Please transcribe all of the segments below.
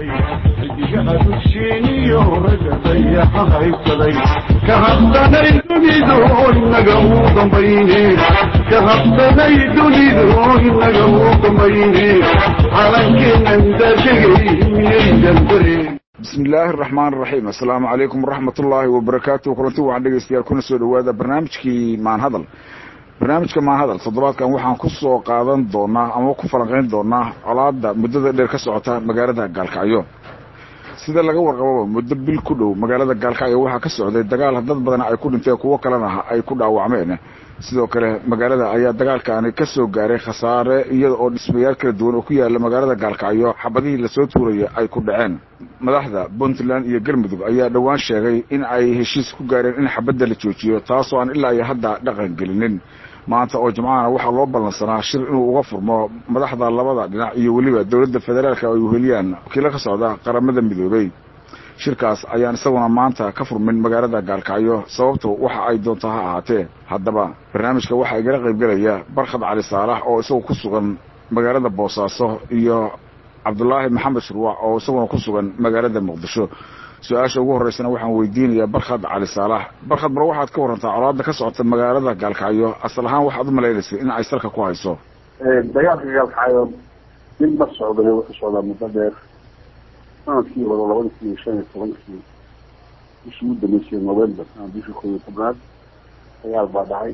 xidigaha dusheeniyo ragga dayaxa haysaday ka habsanay dunidu inaga uu dambayne ka habsanay dunidu inaga uu dambayne calankeenan daadegay miyaydan dareen bismi illaahi araxmaan araxiim assalaamu calaykum waraxmat ullaahi wabarakaatu kulanti waxaan dhegeystayaal kuna soo dhawaada barnaamijkii maanhadal barnaamijka maanhadal toddobaadkan waxaan ku soo qaadan doonaa ama ku falanqayn doonaa colaada muddada dheer ka socota magaalada gaalkacyo sida laga warqababa muddo bil ku dhow magaalada gaalkacyo waxaa ka socday dagaal dad badan ay ku dhinteen kuwo kalena ay ku dhaawacmeen sidoo kale magaalada ayaa dagaalkaani ka soo gaaray khasaare iyada oo dhismayaal kala duwan oo ku yaala magaalada gaalkacyo xabadihii lasoo tuuraya ay ku dhaceen madaxda puntland iyo galmudug ayaa dhowaan sheegay in ay heshiis ku gaareen in xabadda la joojiyo taasoo aan ilaa iyo hadda dhaqan gelinin maanta oo jimcahana waxaa loo ballansanaa shir inuu uga furmo madaxda labada dhinac iyo weliba dowladda federaalka ay uheliyaan wakiilo ka socda qaramada midoobey shirkaas ayaan isaguna maanta ka furmin magaalada gaalkacyo sababtu waxa ay doonto ha ahaatee haddaba barnaamijka waxaa igala qaybgelaya barkhad cali saalax oo isagu ku sugan magaalada boosaaso iyo cabdulaahi maxamed shurwac oo isaguna ku sugan magaalada muqdisho su-aasha ugu horreysana waxaan weydiinayaa barkhad cali saalax barkhad mar waxaad ka warantaa colaada ka socota magaalada gaalkacyo asal ahaan waxaad u malaynaysay in ay salka ku hayso dagaalka gaalkacyo mid ma socday wuxuu socdaa muddo dheer sanadkii hore labada kun iyo shan iyo tobankii bishii u dambeysay november ama bishii koob iyo tobnaad dagaal baa dhacay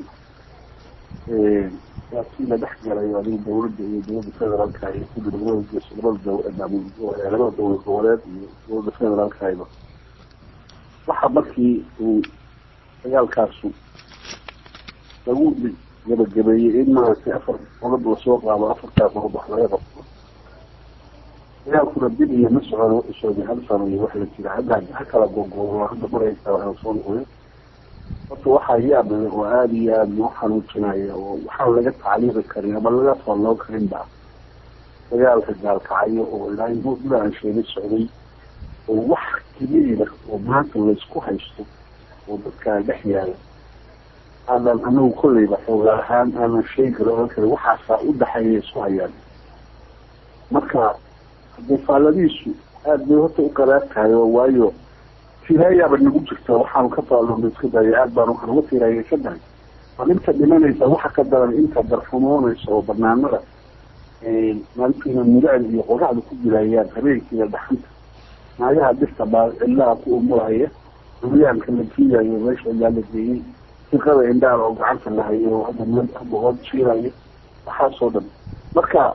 laakiin la dhex galay adiga dawladda iyo dowladda federaalka iyo kudi labada labada labada dowlad goboleed iyo dowladda federaalkayba waxa markii uu dagaalkaasu lagu gabagabeeyey in maaragtay afar qodob lasoo qaado afartaa qodob wax laga qabto dagaalkuna dib iyo ma socon wuxuu socday hal sano iyo wax la jira hadda ha kala googoobo hadda maraysa waxaa soo noqday horta waxaa yaab leh oo aada iyo aada noo xanuujinaya oo waxaan laga tacliiqi karin ama laga falloo karin ba dagaalka gaalkacayo oo ilaa mudda aan sheegay socday oo wax keliya oo maanta laysku haysto oo dadkaa dhex yaala aanan anagu kolleyba xoogaa ahaan aanan sheegi karo ohan karin waxaasaa u dhaxeeya isku hayaan marka haddee faalladiisu aada bay horta u qaraab tahay oo waayo tirayaaba nagu jirta waxaanu ka faalloona iska daya aad baan waxaan uga tirayaysan tahay bal inta dhimanaysa waxa ka daran inta darxumoonaysa oo banaanada maalintiina muracda iyo qoraxda ku dilayaan habeenkiiya dhaxanta naagaha dhirta baa cillaha ku umuraya duryaanka la jiidayo meesha ilaa la geeyey fiqada indhaal oo gacanta la hayo oo hadda meel boqod jiirayo waxaasoo dhan marka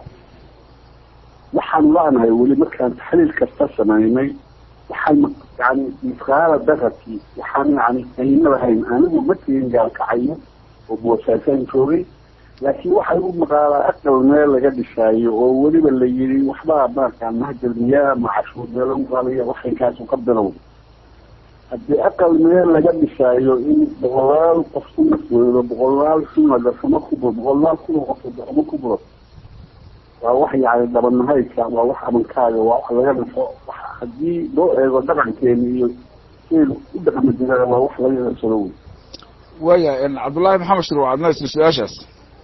waxaan la-nahay weli markaan taxliil kasta samaynay waxaan yani misqaala darati waxaan yani ayna lahayn anigu ma tegin gaalkacayo oo boosaasaan joogay laakiin waxay u maqaalaa aqal meel laga dhishaayo oo weliba la yiri waxbaa maarkaa mahjalmiyaa ma cashuur meel lagu qaadaya waxaykaasu ka bilowda haddii aqal meel laga dhishaayo in boqolaal qof ku nafweedo boqolaal kuna darsamo ku buro boqolaal kuna qof darsamo ku buro waa wax yani dhabanahayka waa wax amankaaga waa wax laga dhifo haddii loo eego dhaqankeena iyo siaynu u dhaqmi jiraan waa wax laga dhasado wey waaya cabdullaahi maxamed shir waa adna su-aashaas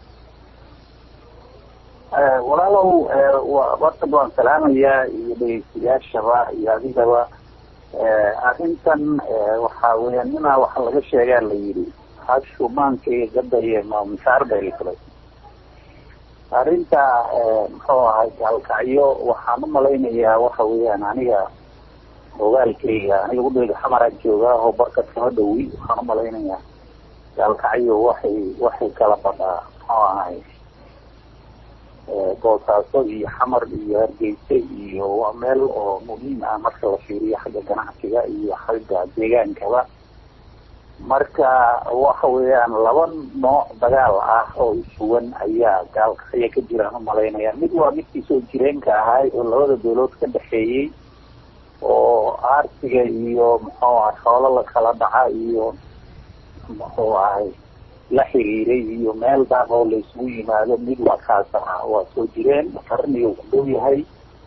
walaalow horta baan salaamayaa iyo dhegeystayaashaba iyo adigaba arrintan waxa weya ninaa waxa laga sheegaa la yidhi hashu maankayga gadaye ma mishaar bay fulay arrinta muxuu ahay gaalkacyo waxaan umalaynayaa waxa weeyaan aniga ogaalkayga aniga udhega xamaraan joogaa oo barka kama dhowi waxaan umalaynayaa gaalkacyo waxay waxay kala badhaa muxuu ahay boosaaso iyo xamar iyo hargeysa iyo waa meel oo muhiim ah marka la fiiriyo xagga ganacsiga iyo xagga deegaankaba marka waxa weeyaan laba nooc dagaal ah oo isuwan ayaa gaalkacyo ka jiraan umalaynaya mid waa midkii soo jireenka ahay oo labada dawlood ka dhexeeyey oo aarsiga iyo muxuu ahay xoolo la kala dhaca iyo muxuu ahay la xiriiray iyo meel daaq oo la isugu yimaado mid waa kaas ah waa soo jireen qarniga ku dhow yahay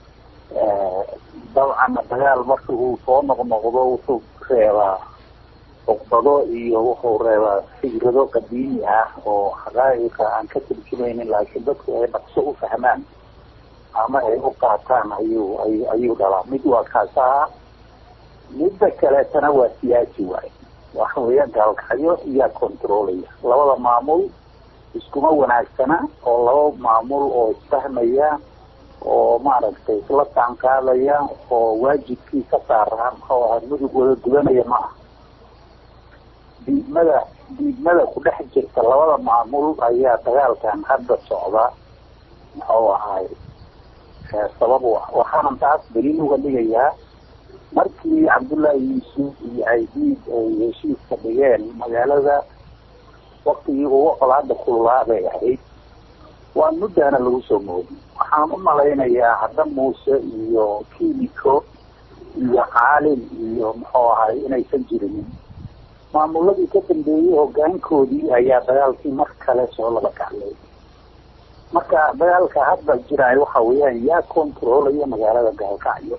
dabcan dagaal marka uu soo noqnoqdo wuxuu reebaa cuqdado iyo wuxuu reebaa fikrado qadiimi ah oo xaqaa'iqa aan ka turjumaynin laakiin dadku ay dhaqso u fahmaan ama ay u qaataan ayuu ay ayuu dhalaa mid waa kaasaha midda kaleetana waa siyaasi waaye waxa weeyaan gaalkacyo iyaa controlaya labada maamul iskuma wanaagsana oo laba maamul oo isfahmaya oo maaragtay isla taanqaadaya oo waajibkii ka saaraan oo ah mudug wada gudanaya ma aha diidmada diidmada ku dhex jirta labada maamul ayaa dagaalkan hadda socda muxuu ahay sabab u ah waxaanan taas daliil uga dhigayaa markii cabdullaahi yuusuf iyo aidiid ay heshiiska dhigeen magaalada waktigii ugu colaada kululaa bay ahayd waa muddaana lagu soo moodi waxaan u malaynayaa hadda muuse iyo kimiko iyo caalin iyo muxuu ahay inaysan jirinin maamuladii ka dambeeyey hogaankoodii ayaa dagaalkii mar kale soo laba kaclay marka dagaalka hadda jiraay waxa weeyaan yaa controlaya magaalada gaalkacyo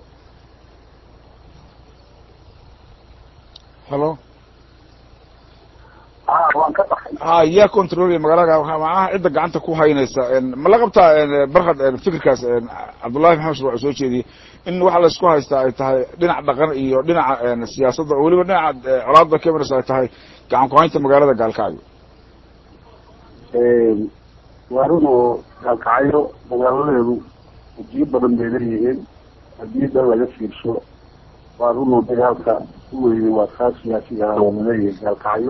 halo a waan ka baxay ha yaa controlaya magaalada macnaha cidda gacanta ku haynaysa ma la qabtaa barkad fikirkaas cabdullahi maxamed shurwac soo jeediyey in waxa laysku haystaa ay tahay dhinac dhaqan iyo dhinaca siyaasadda oo weliba dhinaca colaadda cameras ay tahay gacan ku-haynta magaalada gaalkacyo waa run oo gaalkacyo magaaladeedu wajiyo badan bay leeyihiin haddii dan laga fiirsho waa run oo dagaalka u weynay waa kaa siyaasiga oo laleeyahay gaalkacyo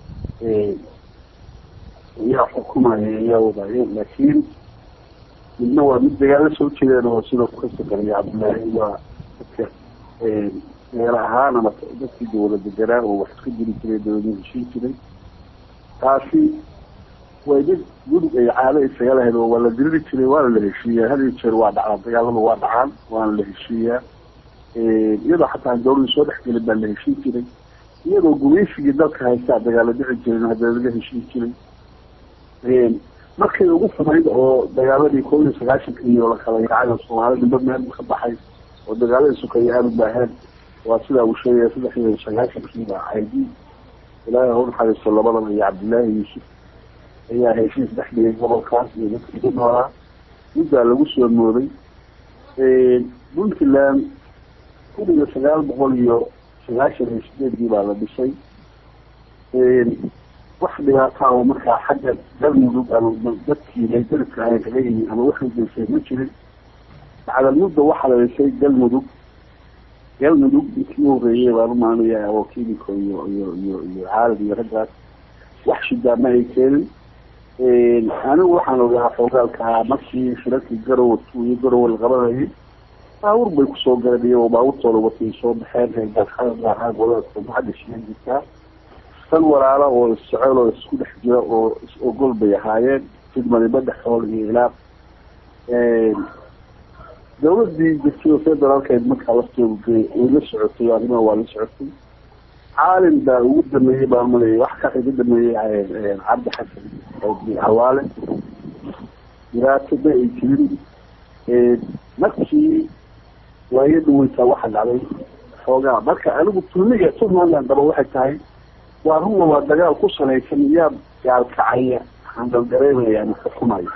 iyaa xukumaya iyaa wadaayeen laakiin midna waa mid dagaalo soo jeedeen oo sida kukasta qariya cabdullaahi waa dadka meel ahaan ama dadkii dawla deganaa oo wax iska jiri jiray dawladna heshiin jiray taasi way mid gudug ay caado isaga lahayd oo waa la diriri jiray waana la heshiiyaa had iyo jeer waa dhacaa dagaalada waa dhacaan waana la heshiiyaa iyadoo xataa dawlada soo dhex gelin baa la heshiin jiray iyadoo gumaysigii dalka haystaa dagaalo dhici jirin haddana laga heshiin jiray markay ugu xumayd oo dagaaladii koob iyo sagaashanka iyo la kala yaacay oo soomaali nimba meel ka baxay oo dagaaladii sukaya aada u baaheen waa sidaa uu sheegaya saddex iyo sagaashankiiba caydi ilaahay ha u naxariisto labadan iyo cabdillaahi yuusuf ayaa heshiis dhex dhigay gobolkaas iyo dadkii ku noolaa middaa lagu soo mooday puntland kun iyo sagaal boqol iyo sagaashan iyo sideedii baa la dhisay wax dhibaataa oo markaa xagga galmudug ama dadkii laydaridka ahayn kaga yimi ama waxay geysay ma jirin bacdalmudda waxaa la dhisay galmudug galmudug inkii u horeeyey baan u maanaya oo kimiko iyo iyo iyo iyo caalad iyo raggaas wax shidaa ma ay keenin anigu waxaan ogaa xoogaalka markii shirarkii garowa iyo garowa la qabanayay baawur bay kusoo galeen iyagoo baaburtooda watay soo baxeen reegaaa golada xagga shiyan jirtaa san walaala oo isjecel oo isku dhex jira oo is-ogol bay ahaayeen fidmadiba dhexool iyo ilaaq dawladii jirtay oo federaalkeed markaa laftoodu gey way la socotay arrimaha waa la socotay caalin baa ugu dameeyey baan malaya wax ka iga dameeyey cabdi xasan hawaale dhibaato ma ay jirin markii waayo dhaweytaa waxa dhacday xoogaa marka anigu tulmiga puntland daba waxay tahay waa runna waa dagaal ku salaysan yaa gaalkacaya handaldareemaya ama xukumaya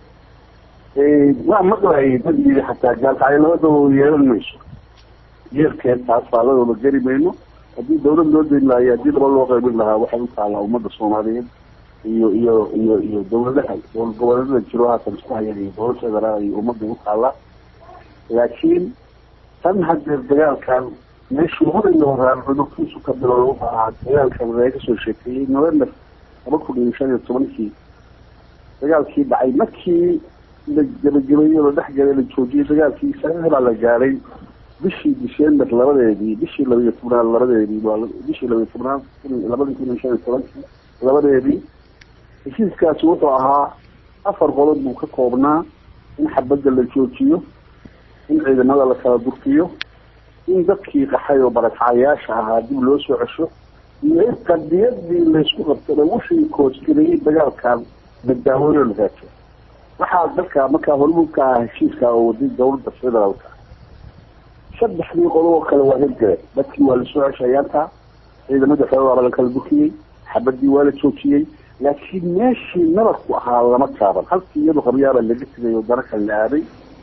waa maqlayay dad yiri xataa gaalkacyo labadaba yeelan mayso yeerkeed taas faaladooda geli mayno haddii dawlad loo dayn lahayo haddii laba loo qaybin lahaa waxay u taallaa ummadda soomaaliyeed iyo iyo iyo iyo dawladaha dowlad goboleedada jiro haatan isku hayaan iyo dowlad federaal iyo ummadda u taallaa laakiin tan hadeer dagaalkan meeshuu horaya horaan cudurkiisu ka bilowda wuxuu ahaa dagaalkan laga soo sheekeeyey november laba kun iyo shan iyo tobankii dagaalkii dhacay markii la gebagabeeyey la dhexgalay la joojiyey dagaalkii sagaal baa la gaaray bishii december labadeedii bishii laba iyo tobnaad labadeedii bishii laba iyo tobnaad labadii kun iyo shan iyo tobankii labadeedii heshiiskaasi wuxuu ahaa afar qodob buu ka koobnaa in xabadda la joojiyo in ciidamada la kala durkiyo in dadkii qaxay oo barakacayaasha ahaa dib loo soo cesho iyo in qadiyadii laysku qabtana wixii koosgalayay dagaalkan badbaawooyo la raajo waxaa dadka markaa hormuudka ah heshiiska oo waday dawladda federaalka saddexdii qodob oo kale waa hirgaleen dadkii waa lasoo ceshayaantaa ciidamada federaalka la kala durkiyey xabadii waa la joojiyey laakiin meeshii nabarku ahaa lama taaban halkii iyadu qabyaaba laga tegay oo dara kale la aaday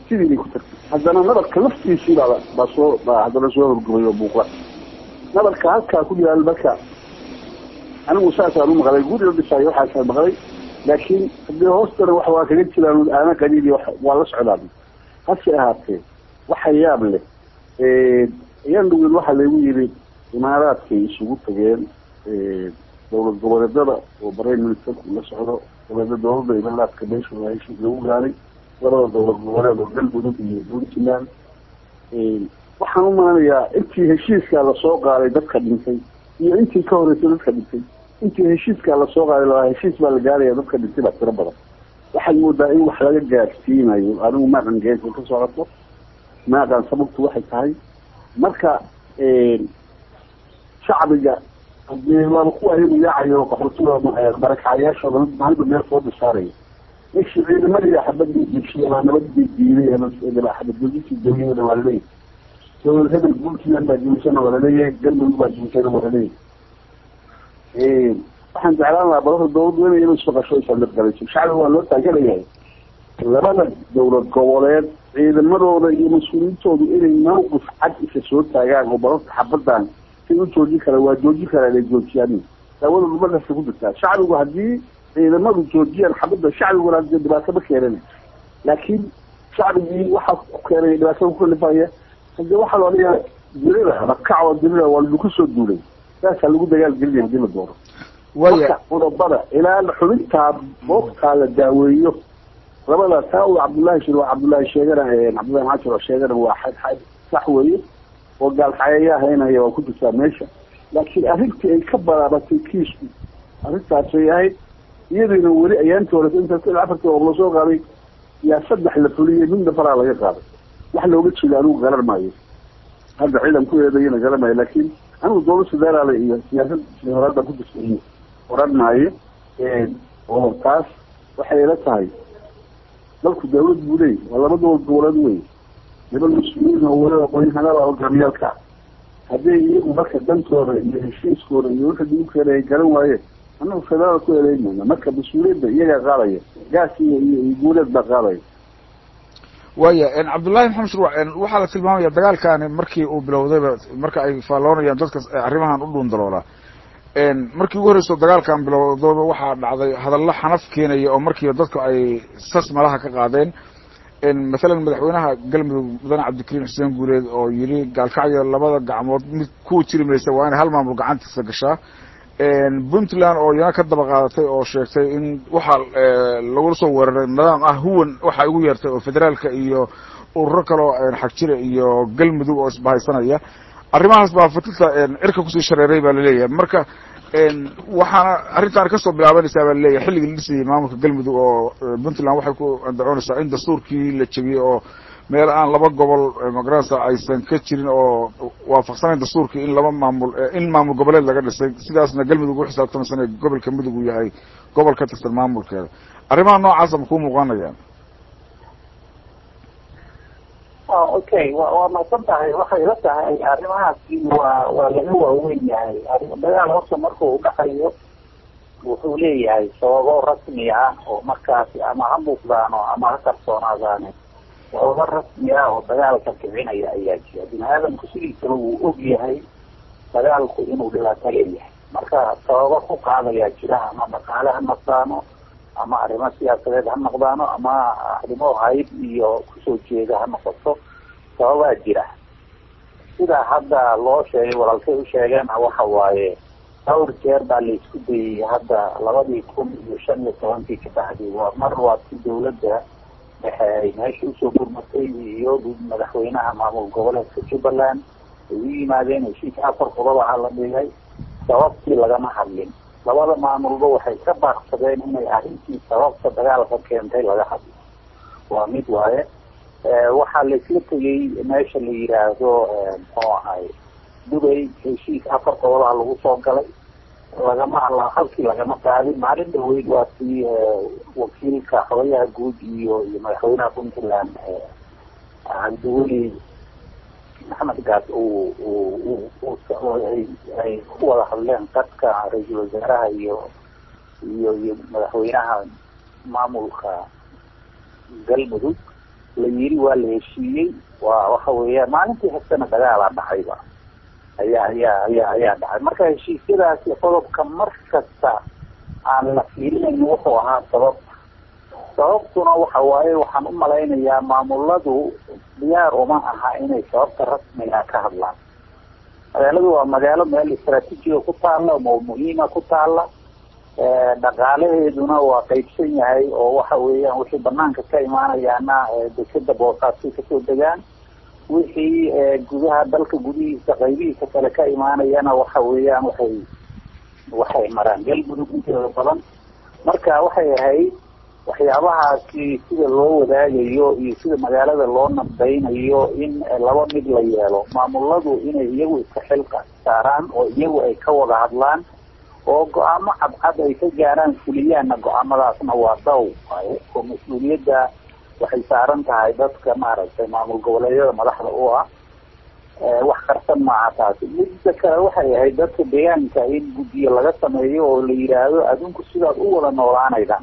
sidii bay ku tagtay haddana nabarka laftiisii baa baa soo baa haddana soo horgubay oo buuqda nabarka halkaa ku yaal marka anigu saasaan u maqlay guri la dhisaayo waxaasaan maqlay laakiin haddii hoostana wax waa kaga jiraan aana qaliili waa la socdaan hase ahaatee waxa yaab leh ayaan dhaween waxaa laygu yidhi imaaraadkay isugu tageen dowlad goboleedada oo prime ministerku la socdo goboleeda dowladda imaaraadka meesha waa heshiis lagu gaaray labada dowlad goboleed oo galmudug iyo puntland waxaan u malanayaa intii heshiiskaa lasoo qaaday dadka dhintay iyo intii ka horeysay dadka dhintay intii heshiiskaa lasoo qaaday labaa heshiis baa la gaaraya dadka dhintay baa tiro badan waxaad moodaa in wax laga gaarsiinayo anigu maaqan geesa ka socoto maaqan sababtu waxay tahay marka shacbiga hadii waaba kuwa ayagu yaacayo qaxootiga barakacyaashooda maalinba meel soo dhisaaraya meshi ciidamadii xabadii jigshiya baa nabadii diiday xabadgudisii dawiyada waa laleeyahay dowlad hebel puntland baa jimisana waa laleeyahay galmudug baa jimisana waa laleeyahay waxaan jeclaan lahaa balada dowladdu inay ina ismaqasho isalgalayso shacbiga waa loo taaganayahay labada dowlad goboleed ciidamadooda iyo mas-uuliyiintoodu inay mawqif cad isa soo taagaan oo balada xabadan si u joojin kara waa joojin karaa inay joojiyaan daawada markasta ku jirtaa shacbigu haddii ciidamadu joojiyaan xabadda shacbiguna dee dhibaato ma keenan laakiin shacbigii waxaa ku keenay dhibaatada ku kalifaya hadii waxaa loo dhigaa dirida rakac oo dirida waa lagu soo duulay saasaa lagu dagaal gelinaya hadii la doono marka qodobada ilaa xubintaa boogtaa la daaweeyo labada taa uu cabdullaahi shir waa cabdullaahi sheegana cabdullahi maxaa jiro sheegana waa xad xad sax weeye oo gaalxayayaa haynaya waa ku jirtaa meesha laakiin arrintii ay ka balaabatay kiisku arrintaasay ahayd iyadiina weli ayaantii hore intaas ilaa afartii oo lasoo qaaday yaa saddex la fuliyey midna faraa laga qaaday wax looga jeeda anigu garan maayo hadda ciidan ku eedayana garan maayo laakiin anigu dowlad federaal iyo siyaasad horaada ku jirta iyo oran maayo oo taas waxay ila tahay dalku dawlad buu leeyay waa laba dowlad goboleed wey niman mas-uuliyiin oo waliba aqoonyahanada hogaamiyaalka haddii iyagu marka dantooda iyo heshiiskooda iyo wixii lagu keenay ay garan waayeen annagu federaal ku eedeynayna marka mas-uuliyadda iyagaa qaadaya gaas iyo iyo guuleed baa qaadaya waya cabdullahi maxamed shurwac waxaa la tilmaamaya dagaalkani markii uu bilowdayba marka ay faalloonayaan dadka arrimahan u dhuundaloola markii ugu horreyso dagaalkan bilowdooba waxaa dhacday hadallo xanaf keenaya oo markiiba dadku ay sas malaha ka qaadeen mathalan madaxweynaha galmudug mudane cabdikariim xuseen guuleed oo yidhi gaalkacyo labada gacmood mid kuwa jiri maysa waa inay hal maamul gacantiisa gashaa puntland oo iyana ka daba qaadatay oo sheegtay in waxaa lagula soo weeraray nidaam ah huwan waxaa ugu yeertay oo federaalka iyo ururo kaleo xagjira iyo galmudug oo isbahaysanaya arrimahaas baa fatilta cirka kusii shareeray baa laleeyahay marka waxaana arrintaan kasoo bilaabanaysaa baa laleeyahay xilligii la dhisayay maamulka galmudug oo puntland waxay ku andacoonaysaa in dastuurkii la jebiyey oo meel aan laba gobol magaranaysa aysan ka jirin oo waafaqsanayn dastuurkii in laba maamul in maamul goboleed laga dhisay sidaasna galmudug u xisaabtamaysan ee gobolka mudug uu yahay gobol ka tirsan maamulkeeda arrimaha noocaasa ma kuu muuqanayaan okay wa waa masan tahay waxay la tahay arrimahaasi waa waa laga waaweyn yahay dagaal horta markuu udhaxayo wuxuu leeyahay sababo rasmi ah oo markaasi ama ha muuqdaano ama ha qarsoonaadaane sababo rasmi ah oo dagaalka kicinaya ayaa jira bini aadamku sidiisaba wuu og yahay dagaalku inuu dhibaato leeyahay marka sababo ku qaadayaa jira ama dhaqaale ha noqdaano ama arrimo siyaasadeed ha noqdaano ama arrimo hayb iyo kusoo jeeda ha noqoto sababaa jira sida hadda loo sheegay walaalkay u sheegeen waxa waaye dhowr jeer baa la isku dayay hadda labadii kun iyo shan iyo tobankii ka baxday waa mar waa si dawladda dhexe ay meesha usoo gurmatay iyo madaxweynaha maamul goboleedka jubbaland ay u yimaadeen heshiis afar qodob aha la dhigay sababtii lagama hadlin labada maamulba waxay ka baaqsadeen inay arrintii sababta dagaalka keentay laga hadlo waa mid waaye waxaa laisla tegay meesha la yiraahdo muxuu ahay dubay heshiis afar qodobaha lagu soo galay lagama halkii lagama qaadin maalin dhaweyd waa sii wakiilka xogayaha guud iyo iyo madaxweynaha puntland cabdiweli maxamed gaas uu ay ku wada hadleen dadka ra-iisul wasaaraha iyo iyo iyo madaxweynaha maamulka galmudug la yiri waa la heshiiyey waa waxa weeyaan maalintii hastana dagaalaa dhacayba ayaa ayaa ayaa ayaa dhacay marka heshiisyadaasi qodobka mar kasta aan la fiirinayn wuxuu ahaa sabab sababtuna waxa waaye waxaan u malaynayaa maamuladu diyaar uma aha inay sababta rasmiga ka hadlaan magaaladu waa magaalo meel istraatiijiga ku taalla oo muhiima ku taalla dhaqaalaheeduna waa qaybsan yahay oo waxa weeyaan wixii banaanka ka imaanayaana dekeda boosaasay kasoo degaan wixii gudaha dalka gudihiisa qaybihiisa kale ka imaanayana waxa weeyaan waxay waxay maraan galmudug inteeda badan marka waxay ahayd waxyaabahaasi sida loo wadaagayo iyo sida magaalada loo nabdaynayo in laba mid la yeelo maamuladu inay iyagu iska xilqa saaraan oo iyagu ay ka wada hadlaan oo go-aamo cadcad ay ka gaaraan fuliyaanna go-aamadaasna waa daw waaye oo mas-uuliyadda waxay saaran tahay dadka maaragtay maamul goboleedyada madaxda u ah wax qarsan maaha taasi midda kale waxay ahayd dadka deegaanka in guddiyo laga sameeyo oo la yidhaahdo adinku sidaad u wada noolaanaydaan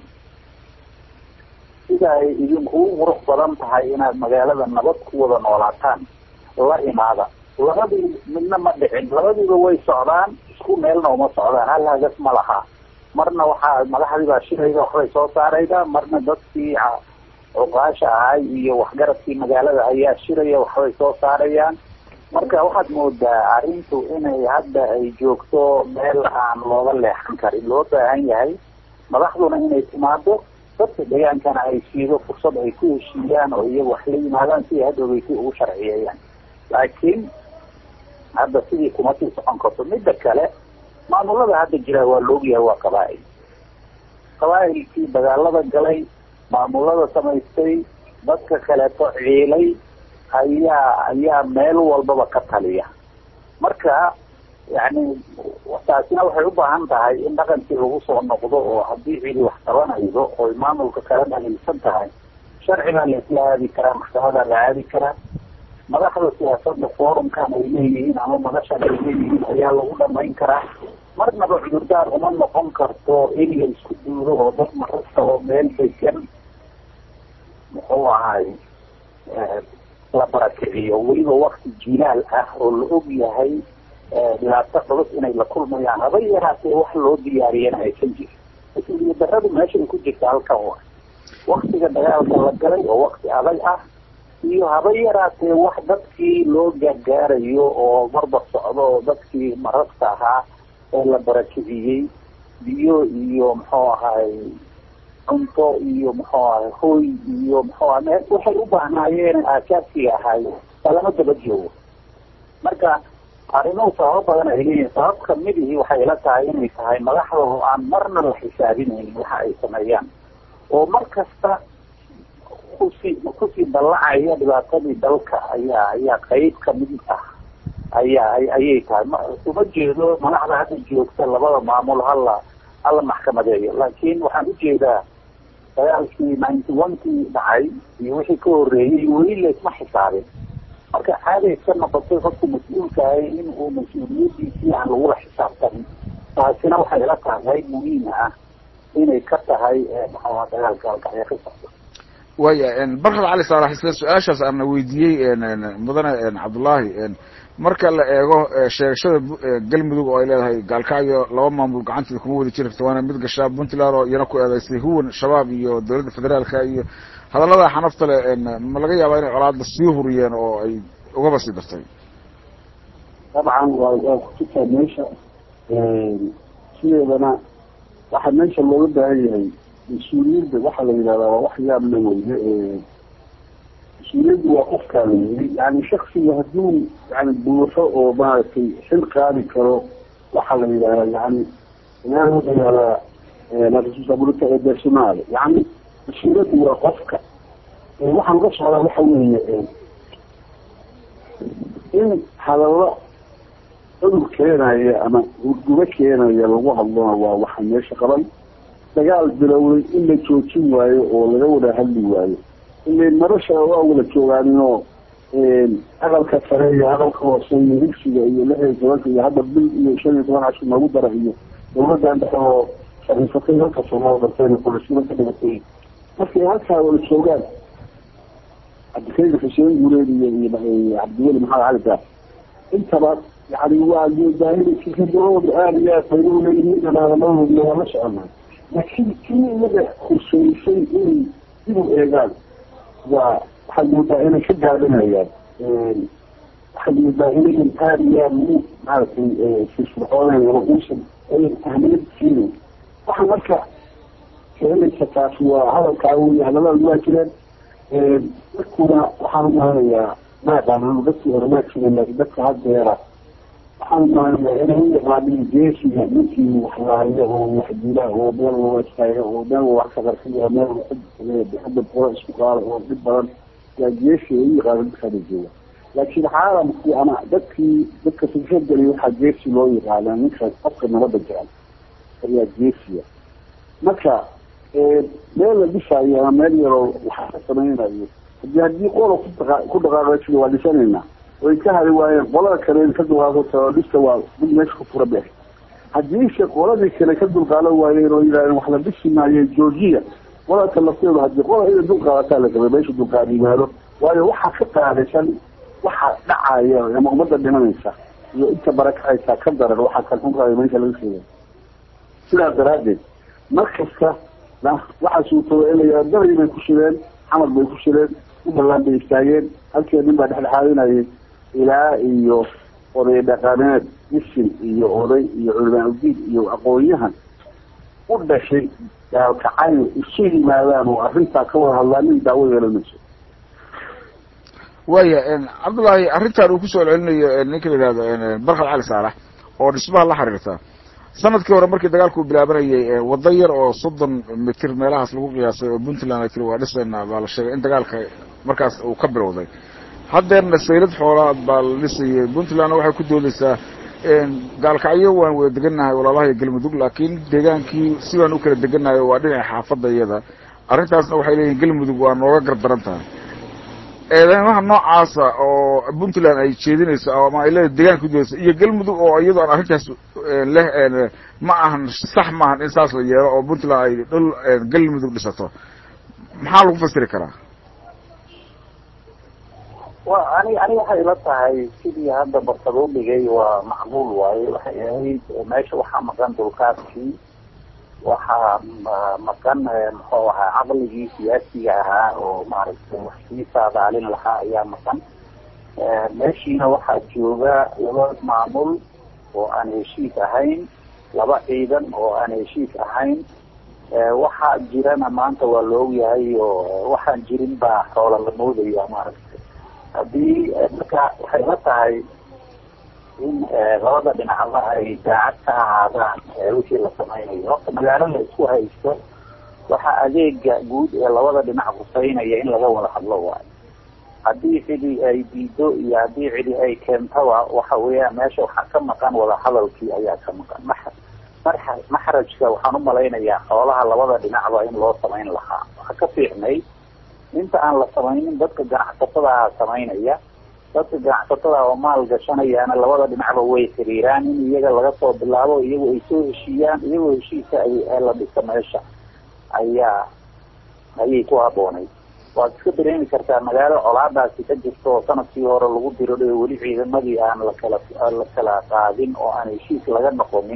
sida ay idinkugu qurux badan tahay inaad magaalada nabad ku wada noolaataan la imaada labadii midna ma dhicin labadiiba way socdaan isku meelna uma socdaan hal hagas ma laha marna waxaa madaxdii baa shirayda waxbay soo saarayda marna dadkii cuqaasha ahay iyo waxgaradkii magaalada ayaa shiraya waxbay soo saarayaan marka waxaad moodaa arrintu inay hadda ay joogto meel aan looga leexan karin loo baahan yahay madaxduna inay timaado dadka deegaankana ay siido fursad ay ku heshiiyaan oo iyagu wax la yimaadaan si ay hadhoweysi ugu sharciyeeyaan laakiin hadda sidii kuma sii socon karto midda kale maamulada hadda jira waa laogyahay waa qabaa-il qabaa-ilkii dagaalada galay maamulada samaystay dadka kaleeto ciilay ayaa ayaa meel walbaba ka taliya marka yani taasina waxay u baahan tahay in dhaqankii lagu soo noqdo oo haddii cidi wax qabanaydo oy maamulka kala dhaliilsan tahay sharcigaa la isla aadi karaa maxkamadaa la aadi karaa madaxda siyaasada forumkan ay leeyihiin ama madashan ay leeyihiin ayaa lagu dhamayn karaa marnaba cudurdaar uma noqon karto in la isku duulo oo dad marasta oo meel degan muxuu ahay la barakiciyo weliba wakti jilaal ah oo la og yahay dhibaato culus inay la kulmayaan haba yaraatee wax loo diyaariyana aysan jirin mas-uuliya daradu meeshay ku jirta halkan wa waktiga dagaalka la galay oo wakti adag ah iyo haba yaraatee wax dadkii loo gaargaarayo oo marba socdo oo dadkii marasta ahaa ee la barakiciyey biyo iyo muxuu ahay cunto iyo muxuu ahay hoy iyo muxuu aha waxay u baahnaayeen aasaasiga ahay lama daba joogo marka arrimuhu sababo badan ay leeyihin sabab kamidihii waxay ila tahay inay tahay madaxda oo aan marna la xisaabinaynin waxa ay sameeyaan oo mar kasta kusii kusii dallacaya dhibaatadii dalka ayaa ayaa qeyb kamid ah ayaa ayay tahay uma jeedo madaxda hadda joogta labada maamul hala hala maxkamadeeyo laakiin waxaan ujeedaa dagaalkii ninety one kii dhacay iyo wixii ka horeeyey weli laysma xisaabin marka caaday ka noqotay qofku mas-uulkaahay in uu mas-uuliyadiisii aan lagula xisaabtanin taasina waxay ila tahay muhiim ah inay ka tahay maxaa dagaalka halkaya ka socdo waya barkad cali saalax isla su-aashaas aana weydiiyey mudane cabdullaahi marka la eego sheegashada galmudug oo ay leedahay gaalkacyo laba maamul gacanteeda kuma wada jiri karto waana mid gashaa puntland oo iyana ku eedeysay huwan shabaab iyo dowladda federaalka iyo hadallada xanafta le ma laga yaabaa inay colaada sii huriyeen oo ay ugaba sii dartay dabcan waa waa kututaa meesha sideedana waxaa meesha looga baahan yahay mas-uuliyadda waxaa la yidhahdaa waa wax yaab la weye mas-uuliyaddu waa qofkaa la yiri yani shaksiga hadduu yani buuxo oo maaragtay xil qaadi karo waxaa la yidhahdaa yani ilaahayaadaa la responsabilita ee personaale yani mas-uuliyaddu waa qofka waxaan uga socdaa waxa weeye in hadallo cudur keenaya ama hurgubo keenaya lagu hadlona waa waxa meesha qaban dagaal bilowday in la joojin waayo oo laga wada hadli waayo ila nolosha waa wada joogaaninoo aqalka sare iyo aqalka hoose iyo higsiga iyo lix iyo tobanka iyo hadda bil iyo shan iyo toban cashir noogu dara iyo dawladan dhexe oo fariisatay halka soomaal darteen kulasima ka dhigatay markay halkaa wada joogaan cabdikariim xuseen guuleed iyo iyo cabdiweli maxamed cali gaar intaba yani waa daahirkikadooda aada iyo aad fayda uleeyihiin dhamaadanadooda waa la soconaa laakiin kii iyaga khuseysay inay dib u eegaan waa waxaad moodaa inay ka gaabinayaan waxaad moodaa inayan aada iyo aada ugu maaragtay firfircooneen ama uusan ayan ahmiyad siinin waxa marka keenaysa taas waa hadalkaa wey hadalada waa jireen dadkuna waxaan umahanayaa maaqaanano dadkii hore maa jiren laakiin dadka haddeera waxaan umahanayaa inay u yaqaanin geesiga ninkii waxlaaya oo waxdila oo meel waa istaaga oo meel wax ka qarxiya meel xudab qoro isku qaada oo dhib badan yaa geesi ay u yaqaano dadkaada jooga laakiin caalamkii ama dadkii dadka fikrad geliya waxaa geesi loo yaqaanaa ninka qofka nabadda jecel ayaa geesiya marka meel la dhisaayo ama meel yaroo waxaa ka samaynayo hadii haddii qola ku dhaqaaqasida waa dhisanaynaa way ka hari waayeen qolada kale in ka dulqaado tarodhista waa mid meesha ku fura beex haddiise qoladii kale ka dulqaadan waayeen oo yidhahdeen wax la dhisi maayo georgia qolada kale lafteedu hadii qola ina dulqaadataa la rabay meesha dulqaad yimaado waayo waxaa ka qaadaysan waxa dhacaya ama ummadda dhimanaysa iyo inta barakacaysa ka daran waxaa kan xunkaaya meesha laga sheegay sidaas daraaddeed mar kasta waxaa suurtooda in la yihahdo dabri bay ku shireen xamar bay ku shireen ubalaan bay istaageen halkee nin baa dhexdhexaadinayay ilaa iyo oday dhaqameed isin iyo oday iyo culimaa udiid iyo aqoon-yahan u dhashay gaalkacayn isu yimaadaan oo arrintaa ka wada hadlaa nin daawo yeelanayso waya cabdullaahi arrintan uu kusoo celcelinayo ninka la yihahdo barkad cali saalax oo dhismaha la xiriirta sanadkii hore markii dagaalku bilaabanayay wado yar oo soddon mitir meelahaas lagu qiyaasay oo puntland ay tiri waa dhisayna baa la sheegay in dagaalka markaas uu ka bilowday haddeerna saylad xoolaad baa la dhisayay puntlandna waxay ku doodaysaa gaalkacyo waan wada degannahay walaalahay galmudug laakiin deegaankii si baan u kala degannahay waa dhinaca xaafadda iyada arrintaasna waxay leeyihin galmudug waa nooga gardaran tahay eedeymaha noocaasa oo puntland ay jeedinayso ama ay leedahay deegaanka kudoodaysa iyo galmudug oo iyadoo aan arrintaas leh ma ahan sax maahan in saas la yeelo oo puntland ay dhul galmudug dhisato maxaa lagu fasiri karaa wa ani ani waxay ila tahay sidii hadda barkad u dhigay waa macquul waaye waxay ahayd meesha waxaa maqan dulkaadkii waxaa maqan muxuu ahaa caqligii siyaasiga ahaa oo maaragtay wax sii saadaalin lahaa ayaa maqan meeshiina waxaa jooga laba maamul oo aan heshiis ahayn laba ciidan oo aan heshiis ahayn waxaa jirana maanta waa la ogyahay oo waxaan jirin baa xoola la moodaya maaragtay haddii marka waxay la tahay in labada dhinacba ay daacad ka ahaadaan wixii la samaynayo horta magaalo la isku haysto waxaa adeega guud ee labada dhinac huseynaya in laga wada hadlo waayo haddii cidi ay diido iyo haddii cidi ay keentaba waxa weeyaan meesha waxaa ka maqan wada hadalkii ayaa ka maqan ma marxa maxrajka waxaan umalaynayaa xoolaha labada dhinacba in loo samayn lahaa waxaa ka fiicnay inta aan la samaynin dadka ganacsatada samaynaya dadka ganacsatada oo maal gashanayaana labada dhinacba way xiriiraan in iyaga laga soo bilaabo iyagu ay soo heshiiyaan iyagoo heshiisa ay la dhisa meesha ayaa ayay ku habboonayd waad iska dareemi kartaa magaalo colaadaasi ka jirto oo sanadkii hore lagu diro weli ciidamadii aan lakala la kala qaadin oo aan heshiis laga noqonin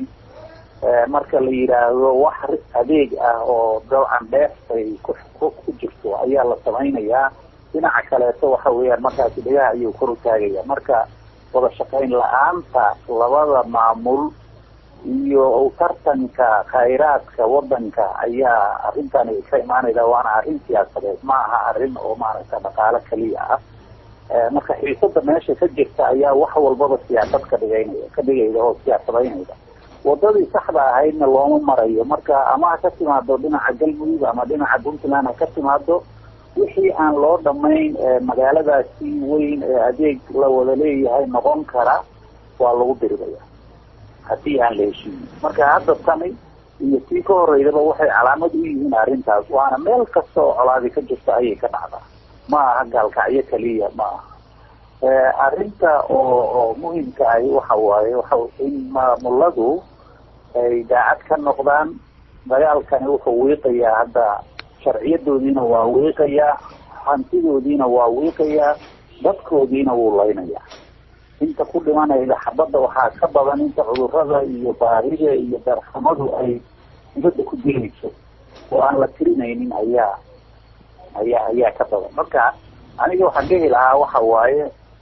marka la yidhaahdo wax adeeg ah oo dabcan dheeftay ku ku jirto ayaa la samaynayaa dhinaca kaleeto waxa weeyaan markaasi dhagaha ayuu kor u taagaya marka wada shaqayn la-aanta labada maamul iyo tartanka khayraadka wadanka ayaa arrintan ka imaanayda waana arrin siyaasadeed ma aha arrin oo maaragta dhaqaalo keliya ah marka xiisada meesha ka jirta ayaa wax walbaba siyaasad ka dhigaynaya ka dhigayda oo siyaasadaynayda wadadii saxda ahaydna looma marayo marka ama ha ka timaado dhinaca galmudug ama dhinaca puntland ha ka timaado wixii aan loo dhamayn magaaladaasi weyn ee adeeg la wada leeyahay noqon kara waa lagu diridaya haddii aan la heshiinin marka hadda tani iyo tii ka horeydaba waxay calaamad u yihiin arrintaas waana meel kasta oo colaadi ka jirta ayay ka dhacdaa ma aha gaalkacyo keliya ma aha arrinta oo oo muhimka ahi waxa waaye waxa in maamuladu ay daacad ka noqdaan dagaalkani wuxuu wiiqayaa hadda sharciyadoodiina waa wiiqayaa hantidoodiina waa wiiqayaa dadkoodiina wuu laynayaa inta ku dhimanayda xabadda waxaa ka badan inta cudurada iyo baarida iyo darxamadu ay dibadda ku dilayso oo aan la tirinaynin ayaa ayaa ayaa ka badan marka aniga waxaan dhihi lahaa waxa waaye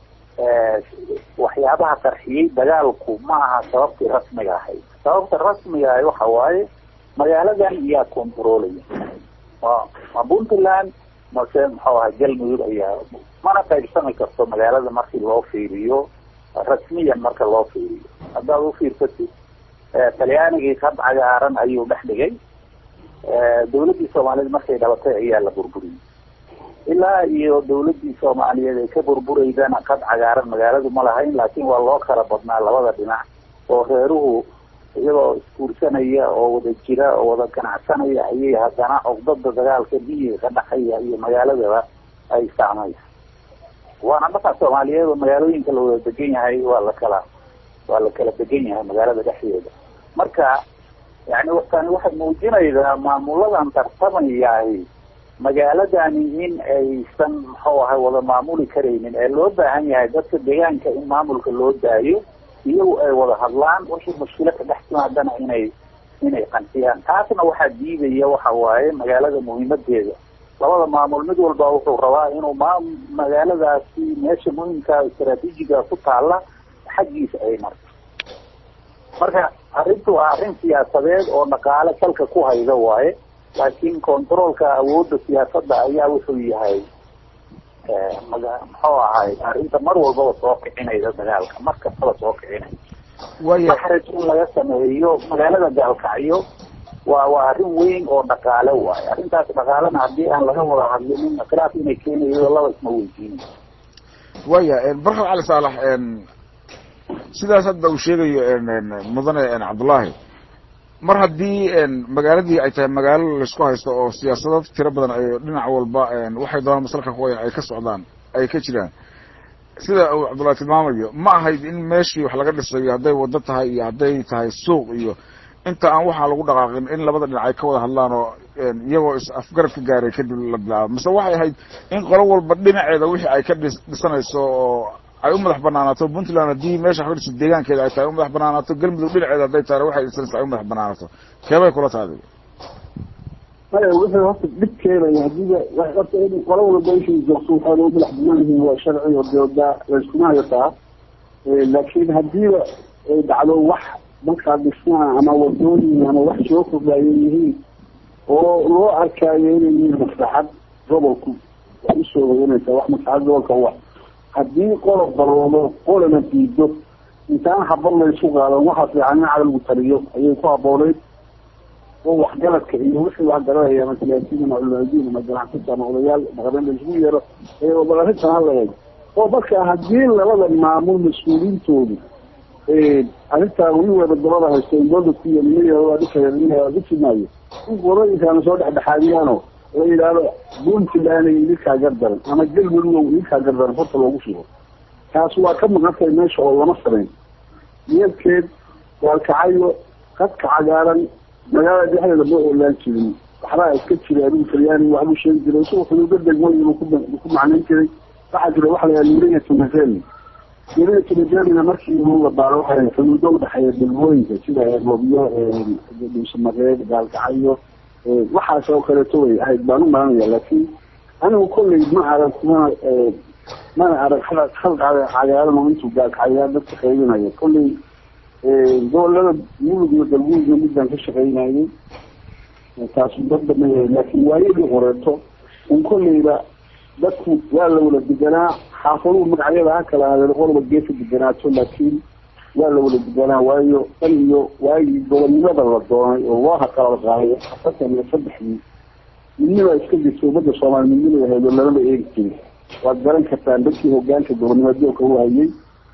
waxyaabaha qarxiyey dagaalku ma aha sababtii rasmiga ahayd sababta rasmiga ahay waxa waaye magaaladan iyaa controlaya ma ma puntland mase muxuu ahay galmudug ayaa mana qaybsami karto magaalada markii loo fiiriyo rasmiyan marka loo fiiriyo haddaad ufiirsatid talyaanigii kad cagaaran ayuu dhex dhigay dawladdii soomaaliyeed markay dhalatay ayaa la burburiyey ilaa iyo dawladdii soomaaliyeed ay ka burburaydana kad cagaaran magaaladu ma lahayn laakiin waa loo kala badnaa labada dhinac oo reeruhu iyagoo isguursanaya oo wada jira oo wada ganacsanaya ayay haddana cugdada dagaalka miyiga ka dhaxaya iyo magaaladaba ay saamaysa waana markaa soomaaliyeed oo magaalooyinka la wada degan yahay waa la kala waa la kala degan yahay magaalada dhexdeeda marka yani tani waxay muujinaysaa maamuladan tartamayahi magaaladani in aysan muxuu ahay wada maamuli karaynin ee loo baahan yahay dadka deegaanka in maamulka loo daayo iyagu ay wada hadlaan wixii mushkilo ka dhex timaadana inay inay qansiyaan taasna waxaa diidaya waxa waaye magaalada muhiimadeeda labada maamul mid walba wuxuu rabaa inuu ma magaaladaasi meesha muhimka istraatiijiga ku taala xaggiisa ay marto marka arrintu waa arrin siyaasadeed oo dhaqaale salka ku hayda waaye laakiin controolka awoodda siyaasadda ayaa wuxuu yahay maga muxuu ahay arrinta mar walbaba soo kicinayda dagaalka mar kastaba soo kicinayda waya maxraj in laga sameeyo magaalada gaalkacyo waa waa arrin weyn oo dhaqaale waayo arrintaas dhaqaalena haddii aan laga wada hadlinin khilaaf inay keenayo laba isma weydiinayo waya barkad cali saalax sidaas hadda uu sheegayo mudane cabdullaahi mar haddii magaaladii ay tahay magaalo laisku haysto oo siyaasado tiro badan ay dhinac walba waxay doonaan masalka kuwaya ay ka socdaan ay ka jiraan sida uu cabdullahi tilmaamayo ma ahayd in meeshii wax laga dhisayo hadday wado tahay iyo hadday tahay suuq iyo inta aan waxaa lagu dhaqaaqin in labada dhinac ay ka wada hadlaan oo iyagoo is afgarad ka gaaray kadib la bilaabo mise waxay ahayd in qolo walba dhinaceeda wixii ay ka dhis dhisanayso oo ay u madax banaanaato puntland haddii meesha wax ka dhiso deegaankeeda ay tahay u madax banaanaato galmudug dhinaceeda hadday tahay waxay dhisanayso ay u madax banaanaato keebay kula tahay maya wixii horta dhib keenaya hadiiba horta in qola walba ishii joogto waxaa loo madax banaan yihiin waa sharci oo dooda layskuma hayataa laakiin hadiiba ay dhacdo wax markaa dhismaha ama wadooyin ama wax soo kordhaayo yihiin oo loo arkaayo inay yihiin maslaxad gobolku waa usoo hoyanaysaa wax maslaxad gobolka wa haddii qola baloodo qolana diido intaan habad laysu qaadan waxaa fiican in cadalgu taliyo ayay ku habooneyd oo waxgaradka iyo wixii waxgaradaya ama siyaasiyiin ama culamaadiin ama ganacsato ama odayaal dhaqameed laisugu yeero ee bal arrintan hala eeg oo marka haddii labada maamul mas-uuliintoodu arrintaa weli wada dabada haysto dooda ku yamiya waa dhikaya dhisi maayo in qolooyinkaana soo dhexdhexaadiyaano la yidhaahdo puntland idinkaa gardaran ama galmudug idinkaa gardaran horta loogu shugo taas waa ka maqantay meesha oo lama samayn yeelkeed waalkacayo qadka cagaaran magaalada dhexdeeda ma oolaan jirin waxbaa iska jira adigu talyaani waxbuu sheegi jiray isagoo xuduudo degmooyin ku ku macnayn jiray waxaa jira waxa la yaha nuuriya tumazelni nuuriya tumazelnina markii uu la baaro waxay xuduudo udhexeeya degmooyinka sida loobiyo dhuusamareed gaalkacayo waxaas oo kaleeto way ahayd baan u maranaya laakiin anigu kolley ma arag mana mana arag halqa cagaaran oo intuu gaalkacayaa dadka qaybinayo kolley gobolada mulug iyo galguudna midaan ka shaqaynayay taasu dad badan yahay laakiin waayadii horeeto un kolleyba dadku waa la wada deganaa xaafaduhu magacyada ha kala ahaadeen qolba geesa deganaato laakiin waa la wada deganaa waayo dan iyo waagii gobolnimada la doonay oo looha kala qaaday afartan iyo saddexdii midnima iska jirta ummadda soomaali midnima ahayd oo lamaba eegi jirin waad garan kartaan dadkii hogaanka gobolnimo doonka u hayay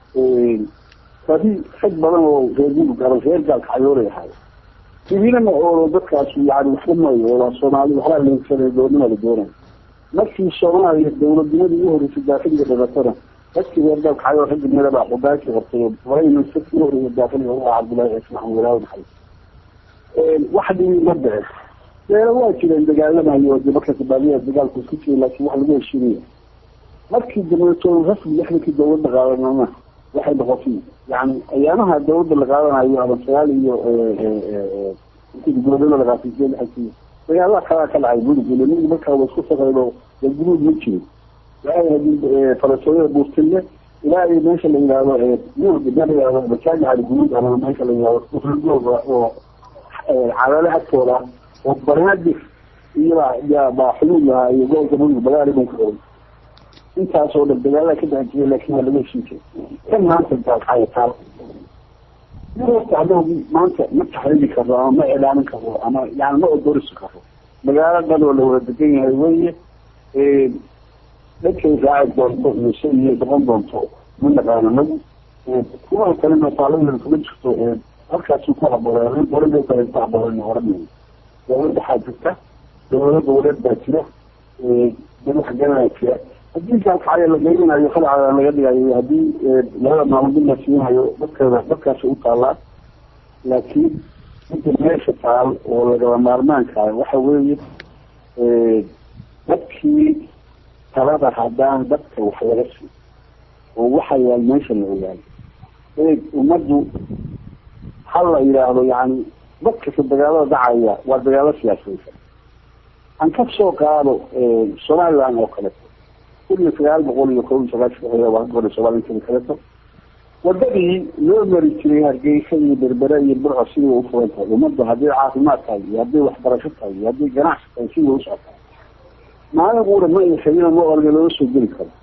badi rag badan oo reer gudug ama reer gaalka cayoolay ahay sibiilana oo dadkaas yani waxba maayo oo soomaali waxbaa leegsanay gobolnima la doonay markii soomaaliya dawladnimadii ugu horreysay daakiliga dhalatana dadkii reer gaalka cayool raggi midabaa xogaankii qabtay marayna sadkii horreysay daakiliga u ah cabdullaahi cismaan walaahi maxay wax dhibi ma dhicin beelo waa jireen dagaalamayo de marka sabaaliya dagaalku isku jiray laakiin wax lagu heshiinaya markii dambeeto rasmi lixdankii dawladda qaadanana waxay noqotay yani ayaamaha dawladda la qaadanayo ama sagaal iyo intii dowlada la qaatay lixankii dagaalaha kalaa ka dhacay mudug ile mudug markaa wa isku saqayno dee guruud ma jirin waxay ahayd falasooyada buurtille ilaa iyo meesha la yihahdo murd ma la yihahdo majaamicali guruud ama meesha la yihahdo usulgooga oo cadaale agtooda oo banaadir iyo yaa baa xuluul lahaa iyo gobolka mudug bagaali buu ka qabay intaasoo dhan dagaalada ka dhaxi jiray laakiin waa laga heshin jiray kan maanta daaqaya taal marta anagu maanta ma taxriiri karo ama ma ilaalin karo ama yani ma odorisi karo magaalo dhan oo la wada degan yahay weye dadkay raaci doonto iyo shay iyo noqon doonto ma naqaano nagu kuwa kalena taalada kuma jirto halkaasuu ku habooreen dowladda kale ku habooreen oranay dowlad waxaa jirta dowlado dowlad baa jira dad xaganaa jira haddii kaalkacaya la geynanayo khadacada laga dhigayo haddii labada maamul la siinayo dadkeeda dadkaasi u taalaa laakiin inta meesha taal oo lagaba maarmaanka waxa weeye dadkii talada haddaan dadka wax laga sii oo waxa yaal meesha la ogaado eeg ummaddu ha la yidhaahdo yani dadkasta dagaalada dhacaya waa dagaalo siyaasaysan aan ka soo qaado somaliland oo kaleto kun iyo sagaal boqol iyo kob iyo sagaashan waa ka goray somalia inteda kaleto wadadii loo mari jiray hargeysa iyo berbere iyo burco sidii way ufuran tahay ummadda haddii caafimaad tahay iyo haddii waxbarasho tahay iyo haddii ganacsi tahay sidii way usocota maalin uura ma iyo xibina ma orga looga soo geli karo